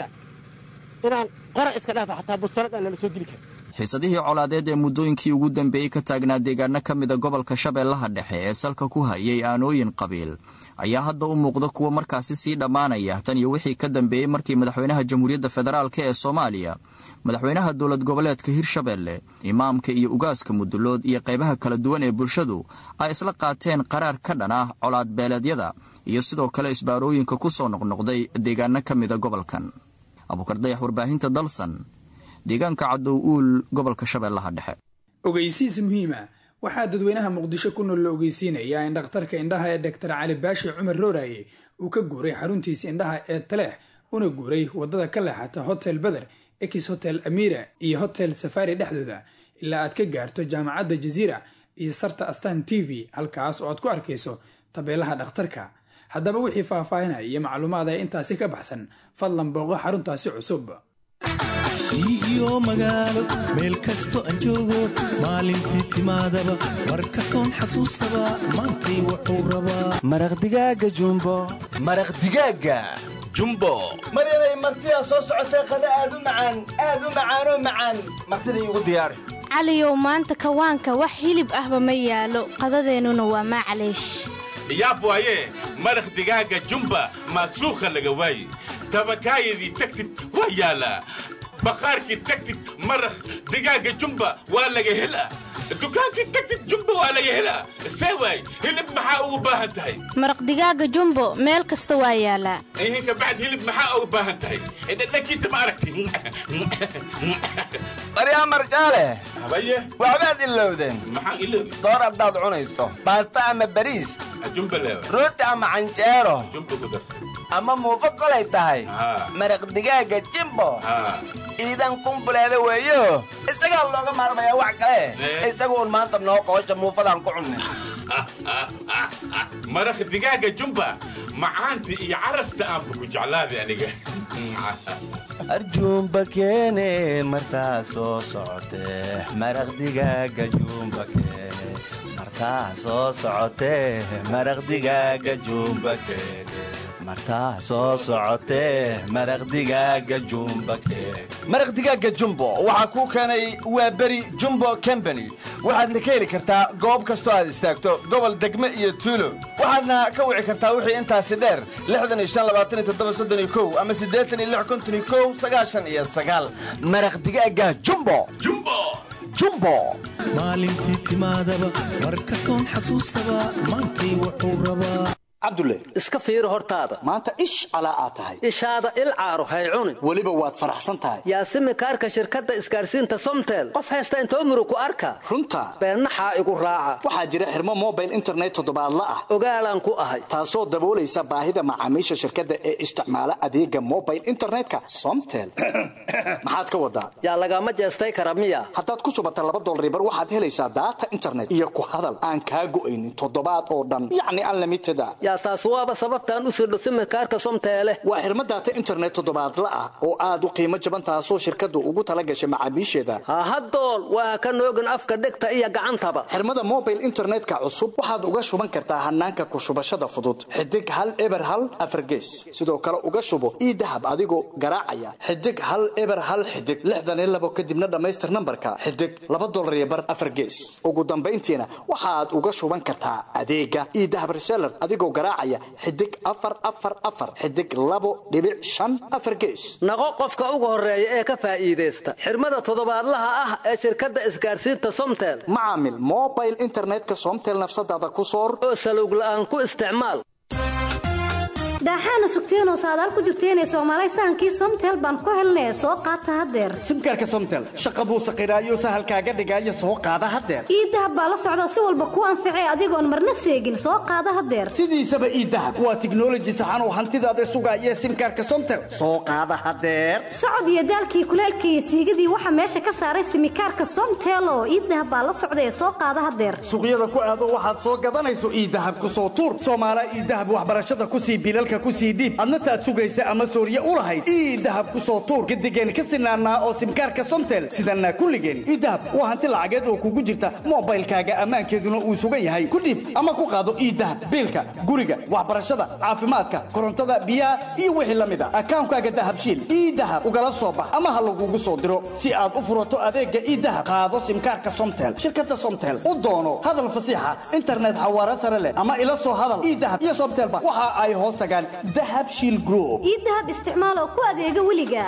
inaan qora iska dhaafa xataa bustolad aan lala soo geli karin xiisadihii colaadeed ee muddooyinkii ugu dambeeyey ka taagnaa deegaano ka mida gobolka shabeellaha dhexe ee salka ku hayay aanooyin qabiil ayaa hadda u muuqda kuwa markaasi sii dhammaanaya tan iyo wixii ka dambeeyey markii madaxweynaha jamhuuriyadda federaalk ee soomaaliya madaxweynaha dowlad goboleedka hirshabeelle imaamka iyo ugaaska mudulood iyo qaybaha kala duwan ee bulshadu ay isla qaateen qaraar ka dhan ah colaad beeleedyada iyo sidoo kale isbaarooyinka ku soo noqnoqday deegaano ka mida gobolkan abuukardayax warbaahinta dalsan deegaanka cadow uul gobolka shabeellaha dhexe ogeysiis muhiima waxaa dadweynaha muqdisho ku nool la ogeysiinayaa in dhakhtarka indhaha ee doktar cali baashi cumar rooraye uu ka guuray xaruntiisa indhaha ee taleex una guuray waddada ka leexata hotel beder ex hotel amira iyo hotel safari dhexdooda ilaa aad ka gaarto jaamacadda jaziira iyo sarta astan t v halkaas oo aad ku arkayso tabeelaha dhakhtarka haddaba wixii faahfaahinaya iyo macluumaad ee intaasi ka baxsan fadlan booqo xaruntaasi cusub iyo magaalo meel kasto aan joogo maalintii timaadaba mar kastoon xasuustaba maantay wuxuu rabaa maraq digaaga jumbo maraq digaaga jumbo maryanay martidaa soo socotee qada aad u macaan aad u macaanoo macaan martida iigu diyaari caliyow maanta kawaanka wax hilib ahba ma yaalo qadadeennuna waa maclaysh yaab waaye maraq digaaga jumba maasuukha laga waaye tabakaayadii tagtid waa yaalaa baqaarkii tagtid maraq digaaga jumba waa laga helaa dukaankii tagtid jumba waa laga helaa see waay hilib maxaa ugu baahan tahay maraq digaaga jumbo meel kasta waa yaalaa ihinka bacd hilib maxaa ugu baahan tahay dhadhankiisa ma aragti baryaa marjaale habaye waxbaad ilowdeen maxaan iloobi soor haddaad cunayso baasta ama bariis jumba leewa rooti ama canjeero jumba ku darsan ama muufo kolay tahay maraq digaaga jimbo iidan kumbuleeda weeyo isagaa looga maarmayaa wax kale isaga uun maanta noo qoosha muufadaan ku cunnay maraq digaaga jumba macaanta iyo carafta aanba ku jeclaaday aniga arjuumba keene martaa soo socotee maraq digaaga juumba keene martaa soo socotee maraq digaaga juumba keene martaa soo socotee maraq digaaga jumba keene maraq digaaga jumbo waxaa kuu keenay waa beri jumbo combany waxaadna ka heli kartaa goob kastoo aad istaagto gobol degme iyo tuulo waxaadna ka wici kartaa wixii intaasi dheer ama maraq digaaga jumbo jumbo maalintii timaadaba mar kastoon xasuustaba maantay wuxuu rabaa cabdulle iska fiiri hortaada maanta ish calaa aad tahay ishaada il caaro hay cunin weliba waad faraxsan tahay yaasimi kaarka shirkadda isgaadhsiinta somtel qof haysta intoo muru ku arka runta beennaxaa igu raaca waxaa jira xirmo mobile internet toddobaadla ah ogaalaan ku ahay taasoo daboolaysa baahida macaamiisha shirkadda ee isticmaala adeega mobile internetka somtel maxaad ka wadaa yaa lagama jeestay kara miya haddaad ku subata laba dolribar waxaad helaysaa daata internet iyo ku hadal aan kaa go'aynin toddobaad oo dhan yacni unlimited a yaa taas waaba sababtaan u sirdho simirkaarka somteele waa xirmo daata internet toddobaadla ah oo aad u qiimo jaban taasoo shirkaddu ugu tala gashay macaamiisheeda hahadool waa ka noogin afka dhegta iyo gacantaba xirmada mobile internetka cusub waxaad uga shuban kartaa hanaanka ku shubashada fudud xidig hal eber hal afargees sidoo kale uga shubo ii dahab adigoo garaacaya xidig hal eber hal xidig lixdan iyo labo kadibna dhammaystir nambarka xidig laba dolar iyo bar afargees ugu dambayntiina waxaad uga shuban kartaa adeega ii dahab reseller adigoo garaacaya xidig afar afar afar xidig labo dhibic shan afar gees naqo qofka ugu horeeya ee ka faa'iidaysta xirmada toddobaadlaha ah ee shirkadda isgaarsiinta somtel macaamil mobile internetka somtel nafsadaada ku soor oo salowg la'aan ku isticmaal daaxaana sugteenoo saadaal ku jirteenee soomaalay sahankii somtel baan ku helnee soo qaata haddeer simkaarka somtel shaqa buu saqiraayo sahalkaaga dhigaayo soo qaada haddeer iidahab baa la socda si walba kuu anficay adigoon marna seegin soo qaada haddeer sidiisaba iidahab waa tiknoloji saxan oo hantidaada sugaaya simkaarka somtel soo qaada haddeer socod iyo daalkii kuleelkii iyo siigadii waxaa meesha ka saaray simikaarka somtel oo iidahab baa la socda ee soo qaada haddeer suuqyada ku aado waxaad soo gadanayso iidahab ku soo tuur soomaala iidahab waxbarashada kusii bilalka kusii dhiib adna taad sugaysa ama sooriye u lahayd ii dahab ku soo tuur gadigeen ka sinaannaa oo simkaarka somtel sidanaa kulligeen ii dahab waa hanti lacageed oo kugu jirta mobaylkaaga ammaankeeduna uu sugan yahay ku dhiib ama ku qaado ii dahab biilka guriga waxbarashada caafimaadka korontada biyaha iyo wixii la mid a akaankaaga dahabshiil ii dahab ugala soo bax ama ha lagugu soo diro si aad u furato adeegga ii dahab qaado simkaarka somtel shirkadda somtel u doono hadal fasiixa internet xawaare sare leh ama ila soo hadal ii dahab iyo somtelba waxa ay hoos tagaan dahabshiil group ii dahab isticmaal oo ku adeega weliga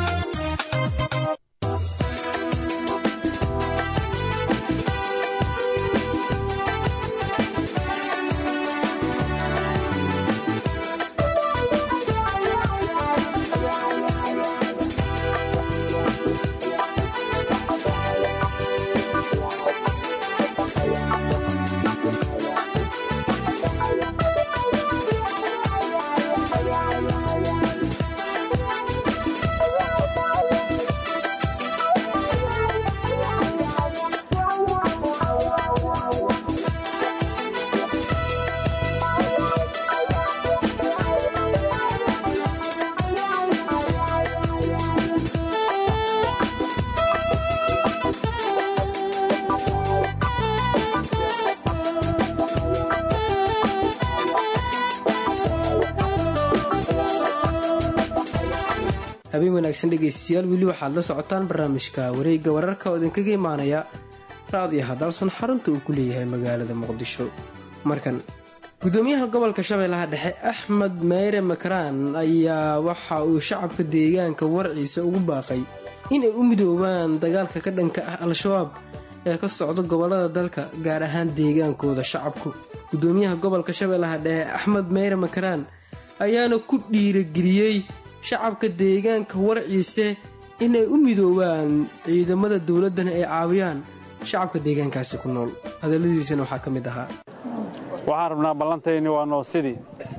habeen wanaagsan dhegaystayaal weli waxaad la socotaan barnaamijka wareegga wararka oo idinkaga imaanaya raadiyo hadalsan xarunta uu ku leeyahay magaalada muqdisho markan gudoomiyaha gobolka shabeellaha dhexe axmed meyre makaraan ayaa waxa uu shacabka deegaanka warciisa ugu baaqay inay u midoobaan dagaalka ka dhanka ah al-shabaab ee ka socda gobolada dalka gaar ahaan deegaankooda shacabku gudoomiyaha gobolka shabeellaha dhexe axmed meyre makaraan ayaana ku dhiirageliyey shacabka deegaanka warciise inay u midoobaan ciidamada dowladdana ay caawiyaan shacabka deegaankaasi ku nool hadalladiisana waxaa ka mid ahaa waxaan rabnaa ballantayni waa noo sidii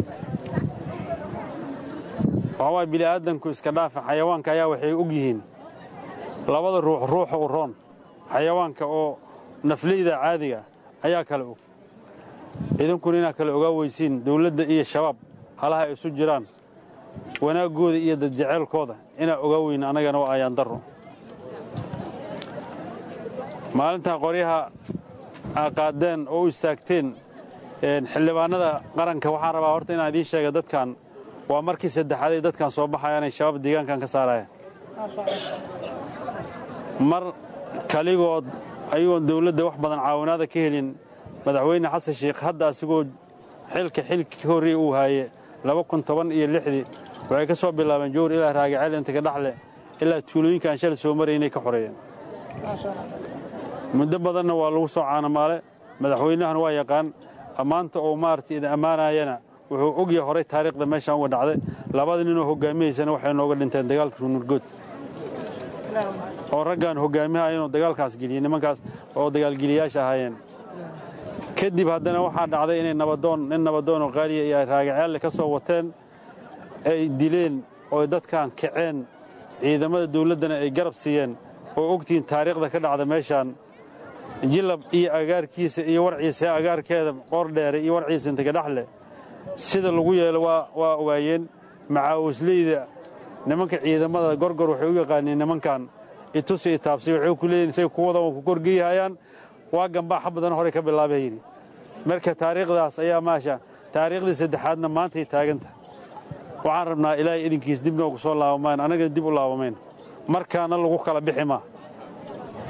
waxawaay bini'aadanku iska dhaafa xayawaanka ayaa waxay og yihiin labada ruux ruuxa u roon xayawaanka oo nafleyda caadiga ayaa kale og idinkuna inaad kale ogaa weysiin dawladda iyo shabaab halaha ay isu jiraan wanaaggooda iyo dadjeceelkooda inaa ogaa weyna annagana waa ayaan darro maalintaa qoryaha aa qaadeen oo u istaagteen xildhibaannada qaranka waxaan rabaa horta inaan idiin sheega dadkan waa markii saddexaad ay dadkan soo baxayaan ay shabaab deegaankan ka saarayaan mar kaligood ayagoon dawladda wax badan caawinaada ka helin madaxweyne xasan sheikh hadda asigoo xilka xilka ka horreeya uu haaye laba kun toban iyo lixdii waxay ka soo bilaabeen jowr ilaa raagaceel inta ka dhaxle ilaa tuulooyinka aan shal soo maraya inay ka xoreeyeen muddo badanna waa lagu soo caanamaale madaxweynahana waa yaqaan ammaanta oo maaragtay idin ammaanayana wuxuu ogyahay horay taariikhda meeshaan uga dhacday labada ninoo hoggaamiyaysana waxay nooga dhinteen dagaalka ruunurgood oo raggaan hoggaamiyaha inuu dagaalkaas geliyey nimankaas oo dagaalgeliyayaasha ahaayeen kadib haddana waxaa dhacday inay nabadoon nin nabadoonoo qaaliya iyo ay raagaceelle ka soo wateen ay dileen oo dadkan kaceen ciidamada dawladdana ay garab siiyeen oo ogtihiin taariikhda ka dhacda meeshaan jilab iyo agaarkiisa iyo warciisa agaarkeeda qoordheere iyo warciisa inta kadhaxle sida lagu yeelo waa ogaayeen macaawisleyda nimanka ciidamada gorgor waxay u yaqaaniin nimankan itusi itaabsi waxay ku leeyihin say kuwada ku korgeyhayaan waa gambaaxa badan horey ka bilaabay yidhi marka taariikhdaas ayaa maasha taariikhdii saddexaadna maantay taaganta waxaan rabnaa ilaahay idinkiis dib noogu soo laabamayn annagana dib u laabamayn markaana lagu kala bixi maa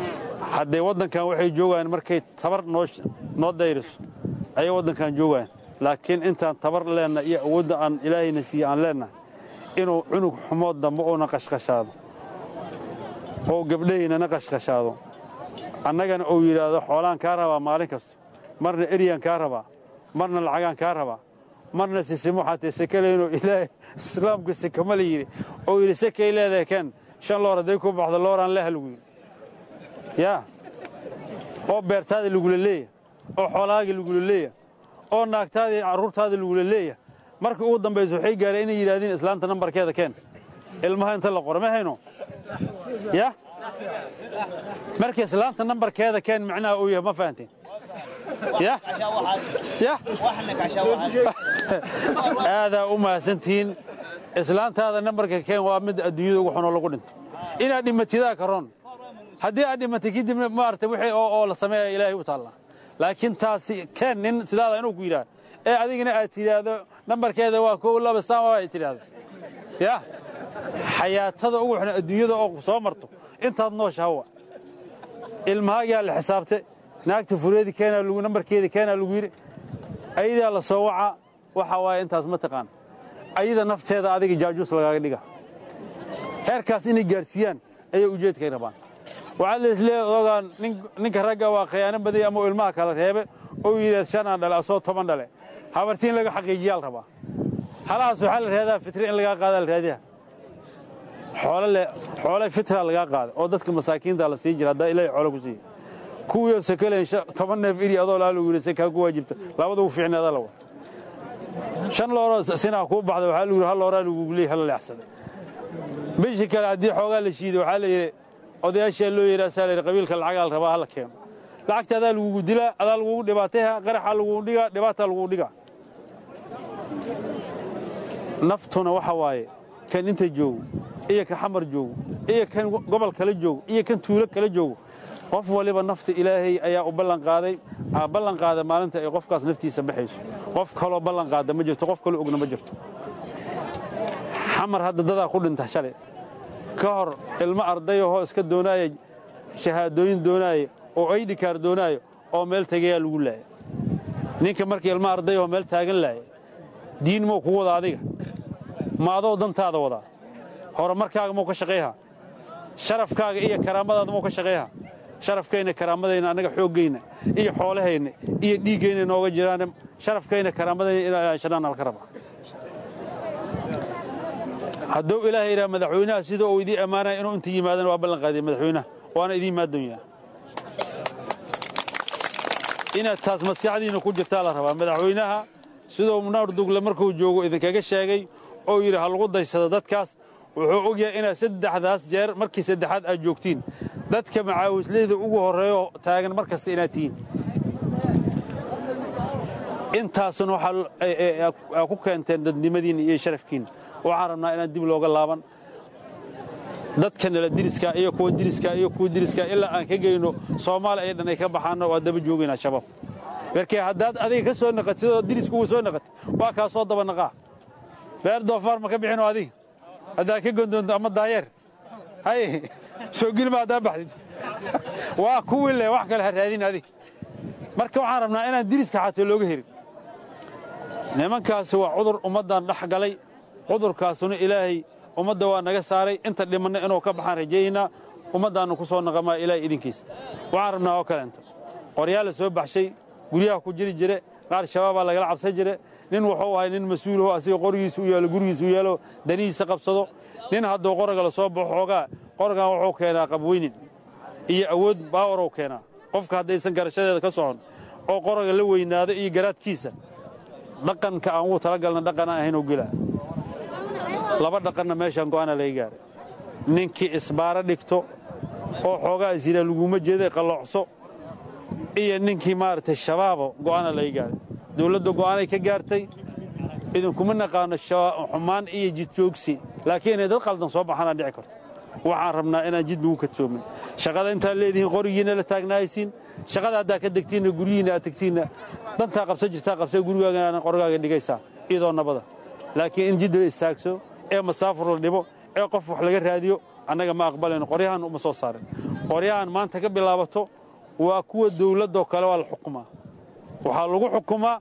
haddee waddankan waxay joogaan markay tabar noo dayriso ayay waddankan joogaan laakiin intaan tabar leennahay iyo awoodda aan ilaahayna siiye aan leennahay inuu cunug xumood dambe uuna qashqashaado oo gabdhahaynana qashqashaado annagana uu yidhaahdo xoolaan kaa rabaa maalin kasta marna eryaan kaa rabaa marna lacagaan kaa rabaa marna sisimo xatee sekaleynoo ilaahay islaamku sekama la yidhi oo yidhi sekay leedahay keen shan loor hadday ku baxdo looraan leh lagu yidhi yaa oo beertaada lagula leeya oo xoolahaaga lagula leeya oo naagtaada iyo carruurtaada lagula leeya markii ugu dambaysa waxay gaareen inay yidhaahdeen islaanta nambarkeeda keen ilmaha inta la qoro ma hayno ya marka islaanta nambarkeeda keen macnaha uu yahay ma fahanteen ya ya aadaa u mahadsantihiin islaantaada nambarka keen waa mid adduunyada ugu xunoo lagu dhinto inaad dhimatidaa karoon haddii aad dhimatay kadibna maarata wixii oo oo la sameeya ilaahay u taallaa laakiin taasi keen nin sidaada inuu ku yidhaahdo ee adigana aad tidhaahdo nambarkeeda waa kow laba saan waa ay tidhaahdo ya xayaatada ugu xun adduunyada oo soo marto intaad noosha hawa ilmahaagaa la xisaabte naagta fureedi keenaa lagu nambarkeeda keenaa lagu yidhi ayadaa la soo wacaa waxa waaye intaas ma taqaan ayada nafteeda adiga jaajuus lagaaga dhiga heerkaas inay gaarsiiyaan ayay ujeedkay rabaan waxaa laisleeyahay ogaan ninka ragga waa khiyaano badaya ama ilmaha kala reebe oo yidhaad shanaan dhale asoo toban dhale habarti in laga xaqiijiyaa la rabaa halahaas waxaa la rahadaa fitri in lagaa qaadaa la raadiya xoole fitra lagaa qaaday oo dadka masaakiinta la sii jira haddaa ilaahay xoolo ku siiya kuwii oo sakaleyn toban neef iri adoo laa lagu yidhi sakaa ku waajibta labada ugu fiicneeda la wata shan looroo sinaa kuu baxda waxaa lagu yidhi hal looraa lagugu leeyay hala leexsaday bishii kale haddii xoogaa la shiiday waxaa la yidhi odayaashaa loo yidhi asaa la yidhi qabiilka lacagaa la rabaa hala keeno lacagta adaa lagugu dilaa adaa lagugu dhibaatayha qaraxaa lagugu dhigaa dhibaataa lagugu dhigaa naftuna waxa waaye kan inta joogo iyo ka xamar joogo iyo kan gobol kala joogo iyo kan tuulo kala joogo qof waliba nafta ilaahay ayaa u ballanqaaday ballan qaada maalinta ay qofkaas naftiisa baxayso qof kaloo ballan qaada ma jirto qof kaloo ogna ma jirto xamar hadda dadaa ku dhinta shalay ka hor ilmo ardayahoo iska doonaaya shahaadooyin doonaaya oo aydhikaar doonaayo oo meel tegayaa lagu laaya ninka markii ilmo ardayahoo meel taagan laaya diin muu ku wada adiga ma adoo dantaada wadaa horumarkaaga muu ka shaqayhaa sharafkaaga iyo karaamadaada muu ka shaqayhaa sharafkayna karaamadayna annaga xooggayna iyo xoolahayna iyo dhiiggayna nooga jiraan sharafkayna karaamadayna inaan ilaashadaan halka raba hadduu ilaahay yidhaha madaxweynaha sida uu idiin ammaanaya inuu inta yimaadana waa ballan qaadiya madaxweynaha waana idiin maadoonyaa inaad taas maskaxdiinna ku jirtaa la rabaa madaxweynaha siduu munaar dugle markuu joogo idinkaga sheegay oo yidhi ha lagu daysado dadkaas wuxuu og yahay inaad saddexdaas jeer markii saddexaad aad joogtiin dadka macaawisleyda ugu horreeyo taagan mar kasta inaad tihiin intaasuna waxaa ku keenteen dadnimadiinna iyo sharafkiinna waxaan rabnaa inaan dib looga laaban dadka nala diriska iyo kuwa diriska iyo kuwa diriska ilaa aan ka geyno soomaali ay dhan ay ka baxaanno waa daba joogaynaa shabaab markii haddaad adiga ka soo naqatid oo dirisku uu soo naqatid waa kaa soo daba naqaa beer doofaar ma ka bixinoo adiga haddaad ka gondoonto ama daayeer hay soo gilma haddaa baxdid waa kuwii leh wax kale ha raadin adiga marka waxaan rabnaa inaan diriska xataa looga herin nimankaasi waa cudur ummaddan dhex galay cudurkaasuna ilaahay ummadda waa naga saaray inta dhimanna inuu ka baxaan rajaynaa ummaddaannu ku soo naqamaa ilaahay idinkiisa waxaan rabnaa oo kaleento qoryaa la soo baxshay guryaha ku jiri jire qaar shabaabaa lagala cabsan jire nin wuxuu ahay nin mas-uulaho asiga qorigiisa u yaalo gurigiisa u yaalo danihiisa qabsado nin hadduu qoriga la soo baxo xoogaa qorigan wuxuu keenaa qabweynin iyo awood baawarow keenaa qofka haddaysan garashadeeda ka socon oo qoriga la weynaado iyo garaadkiisa dhaqanka aan ugu talagalna dhaqanaan ahaynoo gelaa laba dhaqanna meeshaan go'aana laga gaaray ninkii isbaaro dhigto oo xoogaa isyiraa laguma jeeday qalloocso iyo ninkii maaragtay shabaabo go'aana laga gaaray dawladda go'aanay ka gaartay idinkuma naqaano xumaan iyo jidjoogsi laakiin inay dad qaldan soo baxaanaan dhici karto waxaan rabnaa inaan jid lagu kadsoomin shaqada intaad leedihiin qorigiinna la taagnaaysiin shaqada haddaa ka degtiinna guryihiinna aad tegtiinna dantaa qabsan jirtaa qabsee gurigaagana qorigaaga dhigaysaa iyadoo nabada laakiin in jid la istaagso ee masaafur la dhibo ee qof wax laga raadiyo annaga ma aqbalayno qoryahan uma soo saarin qoryahan maanta ka bilaabato waa kuwa dawladdoo kale waa la xukumaa waxaa lagu xukumaa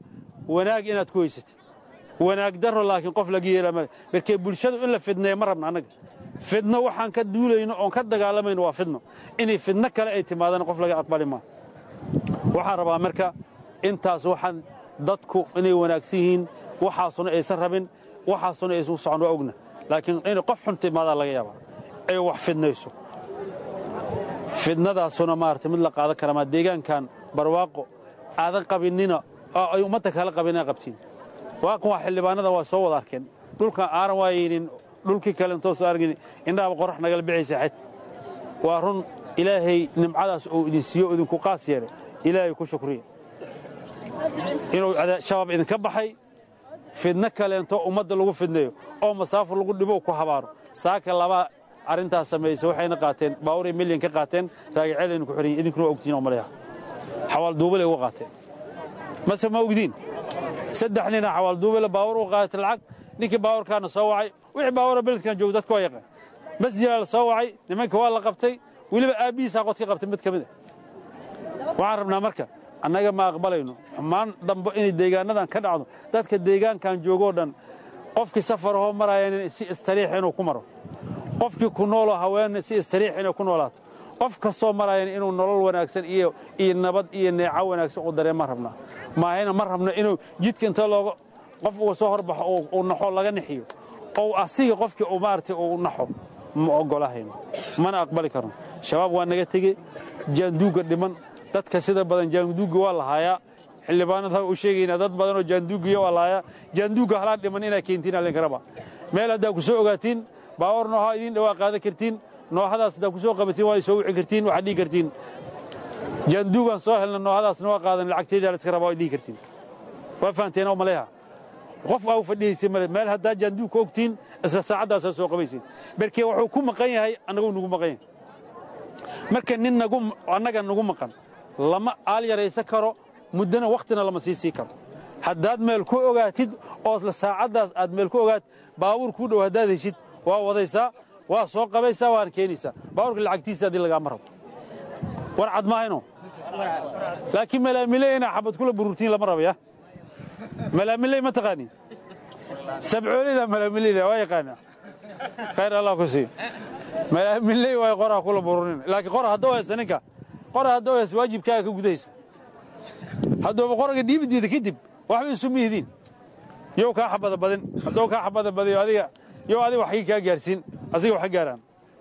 wanaag inaad ku haysatid wanaag darro laakiin qof laga yeelaa male markee bulshadu in la fidneeya ma rabna annaga fidno waxaan ka duulayno oon ka dagaalamayno waa fidno inay fidno kale ay timaadana qof laga aqbali maa waxaan rabaa marka intaas waxaan dadku inay wanaagsan yihiin waxaasuna aysan rabin waxaasuna aysan u socon waa ogna laakiin inay qof xun timaadaa laga yaabaa ay wax fidnayso fidnadaasuna maarata mid la qaadan kara maa deegaankan barwaaqo aadan qabinnina oo ay ummadda kala qabin aa qabtiin waaqan waa xildhibaanada waa soo wada arkeen dhulkan aanan waayeynin dhulkii kale intoo soo argin indhahaba qorax nagala bixaysa xed waa run ilaahay nimcadaas uu idin siiyo o idinku qaas yeelay ilaahay ku shukriya inuu shabaab idinka baxay fidno kaleento ummadda lagu fidneeyo oo masaafo lagu dhibo ku habaaro saaka laba arrintaas samaysa waxayna qaateen baaburay milyan ka qaateen raagaceedaynu ku xidhan idinkuna waa ogtihiin oo maleeha xawaal duubale uga qaateen mase ma ogdiin saddex nina xawaal duubale baawur uga qaatay lacag ninkii baawurkaana soo wacay wixii baawura beledkan jooga dadka waa yaqaan masjidaa la soo wacay nimanka waa la qabtay weliba aabbihiisaa qod ka qabtay mid ka mid a waxaan rabnaa marka annaga ma aqbalayno ammaan dambe inay deegaannadan ka dhacdo dadka deegaankan joogoo dhan qofkii safarahoo maraayan si istariix inuu ku maro qofkii ku nooloo haween si istariix inay ku noolaato qof kastoo maraayan inuu nolol wanaagsan iyo iyo nabad iyo neeco wanaagsan u dareemaan rabnaa maahayna ma rabno inuu jidka inta looga qof uu soo horbaxo uu naxo laga nixiyo oo asiga qofkii uu maaragtay uu naxo ma oggolahayno mana aqbali karno shabaab waa naga tege jaanduugga dhiman dadka sida badan jaanduugga waa la haayaa xildhibaanada u sheegaynaa dad badan oo jaanduuggiya waa la haayaa jaanduugga halaan dhiman inaa keentiin allinka raba meel haddaa ku soo ogaatiin baawar nooha idiin dhawaa qaadan kartiin noohadaas haddaa ku soo qabatiin waa soo wici kartiin waxaad dhihi kartiin jaanduugaan soo helna noohadaasna waa qaadan lacagteedaa la iska rabaa waad dhihi kartiin waa fahanteen oo maleeha qof aa u fadhihaysay male meel haddaa jaanduugka ogtiin isla saacaddaasaa soo qabaysin markee wuxuu ku maqan yahay annaguu nagu maqan yahay marka nin nagu annaga nagu maqan lama aal yaraysan karo muddana wakhtina lama sii sii karo haddaad meel ku ogaatid oo isla saacaddaas aad meel ku ogaatid baabuur kuu dhow haddaad heshid waa wadaysaa waa soo qabaysaa waana keenaysaa baabuurka lacagtiisa haddii lagaama rabo war cad maahayno laakiin malaamiley inaa xabad kula bururtiin lama rabaya malaamiley ma taqaanin sabcoolida malaamileyda waa yaqaana khayr allah ku sii malaamiley waa qoraa kula bururin laakiin qora hadduu haysa ninka qora hadduu haysa waajibkaaga ka gudaysa hadduuba qoraga dhiibideeda kadib waxba isu mihidiin yow kaa xabada badin hadduu kaa xabada badiyo adiga yow adiga waxay kaa gaarsiin asiga wax ka gaaraan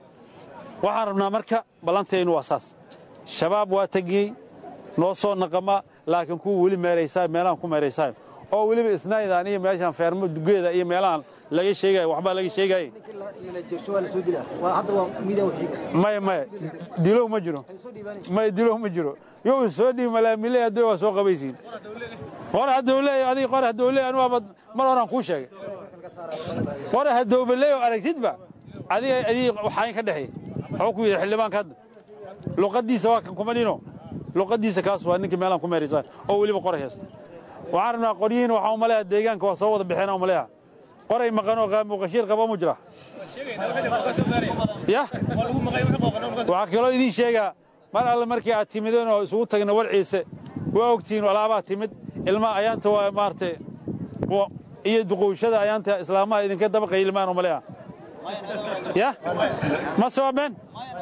waxaan rabnaa marka ballantaynu waa saas shabaab waa tegiyey noo soo naqama laakiin kuwa weli meeraysaa meelahan ku meeraysaayo oo weliba isnaydaan iyo meeshaan feermo dugeeda iyo meelahan laga sheegayo waxbaa laga sheegaaye maya maya dilow ma jiro maya dilow ma jiro yow soo dhiib malaamile haddii waa soo qabaysiin qore hadduu leeyahay adiga qore hadduu leeyahay anugu abad mar horaan kuu sheegay qore haddouba leeyahay aragtidba adiga adiga waxaan ka dhexeey wuxuu ku yidhi xildhibaanka hadda luqaddiisa waa kan kuma dhino luqaddiisa kaas waa ninkii meelaan ku meeraysaan oo weliba qoray haysta waxaan rabnaa qoryihiin waxaan umaleeyaa deegaanka waa soo wada bixeen umaleeyaa qoray maqanoo muuqashiir qaba mu jira ya waxaa kaloo idiin sheegaa mar alle markii aad timideen oo isugu tagna warciise waa ogtihiin alaabaa timid ilmaha ayaanta waa maaragtay iyo duqowshada ayaanta islaamaha idinka daba qaylimaan umaleeyaa ya ma soomeen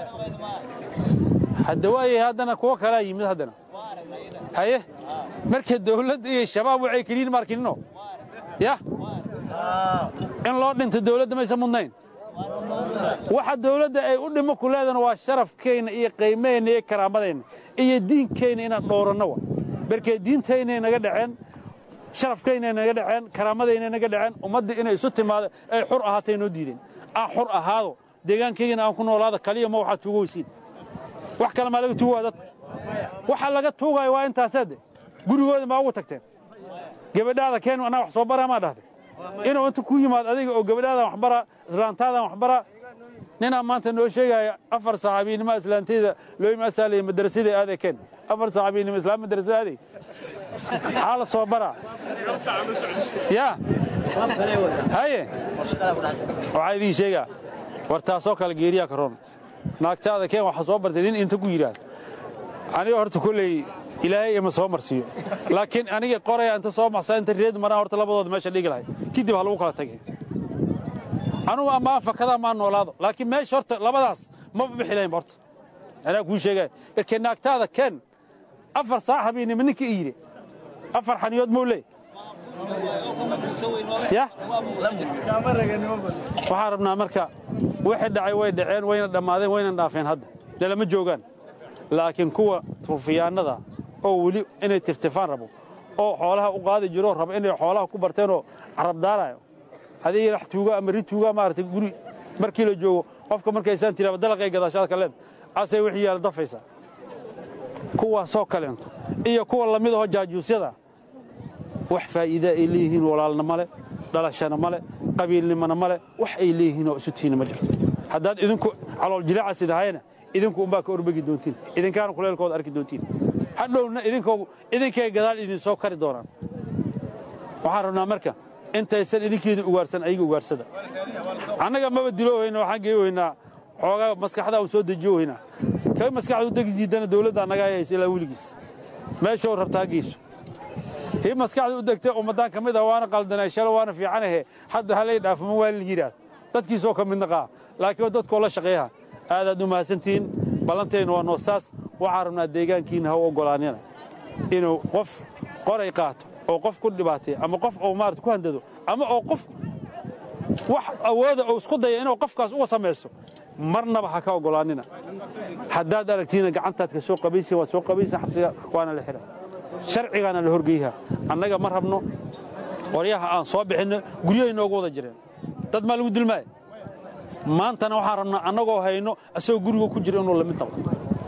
hadda waayay haddana kuwo kalaa yimid haddana haye marka dawladda iyo shabaab waxay keliyin maarkinino ya in loo dhinto dawladda maysan mudnayn waxa dawladda ay u dhimo ku leedana waa sharafkeenna iyo qiimaheenna iyo karaamadeenna iyo diinkeenna inaan dhowranno wa markee diintaynay naga dhaceen sharafkaynay naga dhaceen karaamadaynay naga dhaceen ummadda inay isu timaado ay xur ahaatay noo diideen aan xur ahaado deegaankaygana aan ku noolaado kaliya ma waxaa tuuga weysiin wax kale maa laga tuugaa dadka waxa laga tuugaayo waa intaaseede gurigooda maa ugu tagteen gabadhaada keen anaa wax soo baraa maa dhahday inuu inta ku yimaad adiga oo gabadhaadan waxbara islaantaadan waxbara ninaa maanta noo sheegaya afar saxaabiynimo islaantayda loo imaasaalaya madrasada aaday keen afar saxaabiynimo islaam madrasada aaday maxaa la soo baraa ya haye waxaa idiin sheegaa war taasoo kale geeriyaa ka roon naagtaada keen waxaa soo bartay nin inta ku yidhaahda aniga horta kolley ilaahay ima soo marsiiyo laakiin aniga qoraya inta soo maxsaa inta reed maraan horta labadooda meesha dhigi lahay kadib ha lagu kala tagay anugu amaan fakada amaan noolaado laakiin meesha horta labadaas maba bixi lahaynba horta anaa kuu sheegaya erkee naagtaada keen afar saac habeennimo ninka i yidhi afar xaniyood muu leey ya waxaan rabnaa marka wixii dhacay way dhaceen wayna dhammaadeen wayna dhaafeen hadda dee lama joogaan laakiin kuwa ruufiyaannada oo weli inay tiftifaan rabo oo xoolaha u qaadi jiroo raba inay xoolaha ku barteenoo carabdaarayo haddii lax tuuga ama ri tuuga maaragtay guri markii la joogo qofka markaysaan tiraaba dalaqay gadaashaad ka leed asay wixii yaala dafaysaa kuwaasoo kaleento iyo kuwa lamid ahoo jaajuusyada wax faa'iida ay leeyihiin walaalna male dhalashana male qabiilnimana male wax ay leeyihiin oo isu tihiina ma jirto haddaad idinku calool jilaacaas idahayna idinku umbaa ka orbegi doontiin idinkaana kuleelkooda arki doontiin hadhowna idinkay gadaal idinsoo kari doonaan waxaan rabnaa marka intaysan idinkeedii ugaarsan ayaga ugaarsada annaga maba diloohayna waxaan geeyohaynaa xoogaa maskaxdaa u soo dejiyohaynaa kay maskaxdu degi diidana dawladda annaga hayaysa ilaa weligiis meeshoo rabtaa geyso hii maskaxda u degtay ummaddaan ka mid ah waana qaldanay shalo waana fiicanahe hadda halay dhaafuma waa la yidhaah dadkiisoo ka midna qaa laakiin dadkoo la shaqeeyaha aadaad u mahadsantihiin ballantaynu waa noosaas waxaan rabnaa deegaankiinna ha u oggolaanina inuu qof qoray qaato oo qof ku dhibaatay ama qof oo maarata ku handado ama oo qof wax awooda oo isku daya inuu qofkaas uga samayso marnaba ha ka oggolaanina haddaad aragtiina gacantaad ka soo qabaysa waad soo qabaysa xabsiga waana la xidha sharcigaana la horgeyha annaga ma rabno qoryaha aan soo bixinno guryahay noogu wada jireen dad maa lagu dilmaaya maantana waxaan rabnaa annagoo hayno asagoo guriga ku jira inuu lamid noqdo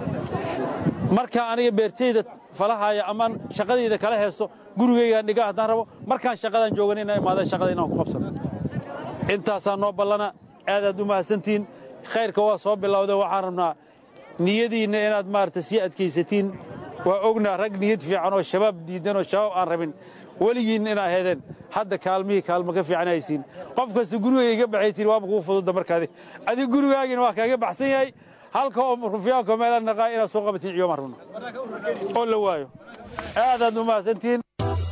markaa aniga beertayda falahaya amaan shaqadayda kala heesto gurigaygaan dhiga haddaan rabo markaan shaqadaan joogan inaa imaadeen shaqada inaan ku qabsano intaasaa noo ballana aadaad u mahadsantihiin khayrka waa soo bilowda waxaan rabnaa niyadiinna inaad maarata sii adkaysatiin waa ognaa rag niyad fiican oo shabaab diidan oo shabaab aan rabin weligiinna inaa heedeen hadda kaalmihii kaalmo ka fiican haysiin qof kasta gurigayga iga baxay tiri waaba kuu fududda markaadi adiga gurigaagina waa kaaga baxsan yahay halka oo rufiyaanka meela naqaa inaad soo qabatiin ciyooma rabno oo la waayo aadaad u mahadsantihiin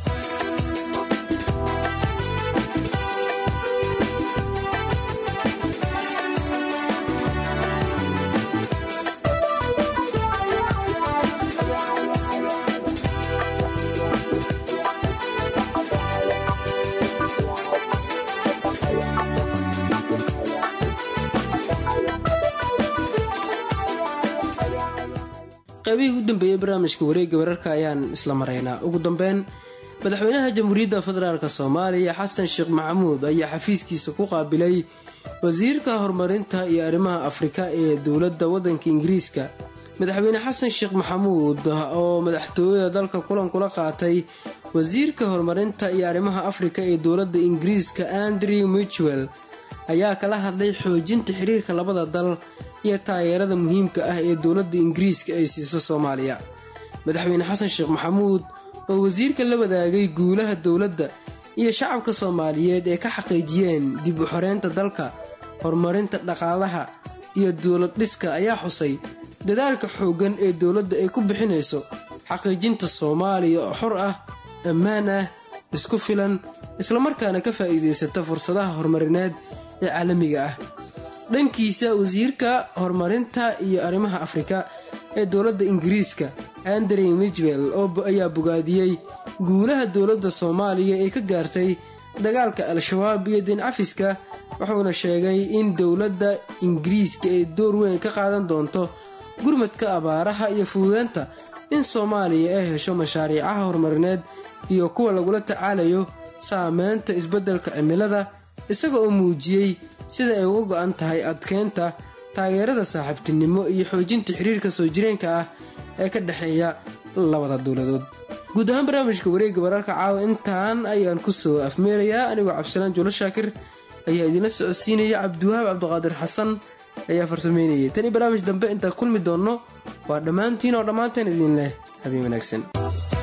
qaybihii u dambeeyey barnaamijka wareegga wararka ayaan isla maraynaa ugu dambeyn madaxweynaha jamhuuriyadda federaalk soomaaliya xasan sheekh maxamuud ayaa xafiiskiisa ku qaabilay wasiirka horumarinta iyo arrimaha afrika ee dowladda waddanka ingiriiska madaxweyne xasan sheekh maxamuud oo madaxtooyada dalka kulan kula qaatay wasiirka horumarinta iyo arrimaha afrika ee dowladda ingiriiska andrew michwell ayaa kala hadlay xoojinta xiriirka labada dal iyo taageerada muhiimka ah ee dowladda ingiriiska ay siiso soomaaliya madaxweyne xasan sheekh maxamuud oo wasiirka la wadaagay guulaha dowladda iyo shacabka soomaaliyeed ee ka xaqiijiyeen dib u xoreynta dalka horumarinta dhaqaalaha iyo dowlad dhiska ayaa xusay dadaalka xooggan ee dowladda ay ku bixinayso xaqiijinta soomaaliya oo xor ah ammaan ah isku filan islamarkaana ka faa'iidaysata fursadaha horumarineed ee caalamiga ah dhankiisa wasiirka horumarinta iyo arrimaha afrika ee dowladda ingiriiska andrew mijwell ayaa bogaadiyey guulaha dowladda soomaaliya ee ka gaartay dagaalka al-shabaab iyo diincafiska wuxuuna sheegay in dowladda ingiriiska ay door weyn ka qaadan doonto gurmadka abaaraha iyo fududeynta in soomaaliya ay hesho mashaariicaha horumarineed iyo kuwa lagula tacaalayo saameynta isbeddelka cimilada isaga oo muujiyey sida ay uga go-an tahay adkeynta taageerada saaxiibtinimo iyo xoojinta xiriirka soo jireenka ah ee ka dhexeeya labada dowladood guud ahaan barnaamijka wareegga wararka caawa intaan ayaan ku soo afmeerayaa anigoo cabdisalaan juulo shaakir ayaa idinla socodsiinaya cabdiwahaab cabdiqaadir xasan ayaa farsameynayay tani barnaamij dambe intaan kulmi doonno waa dhammaantiin oo dhammaanteen idin leh habeen wanaagsan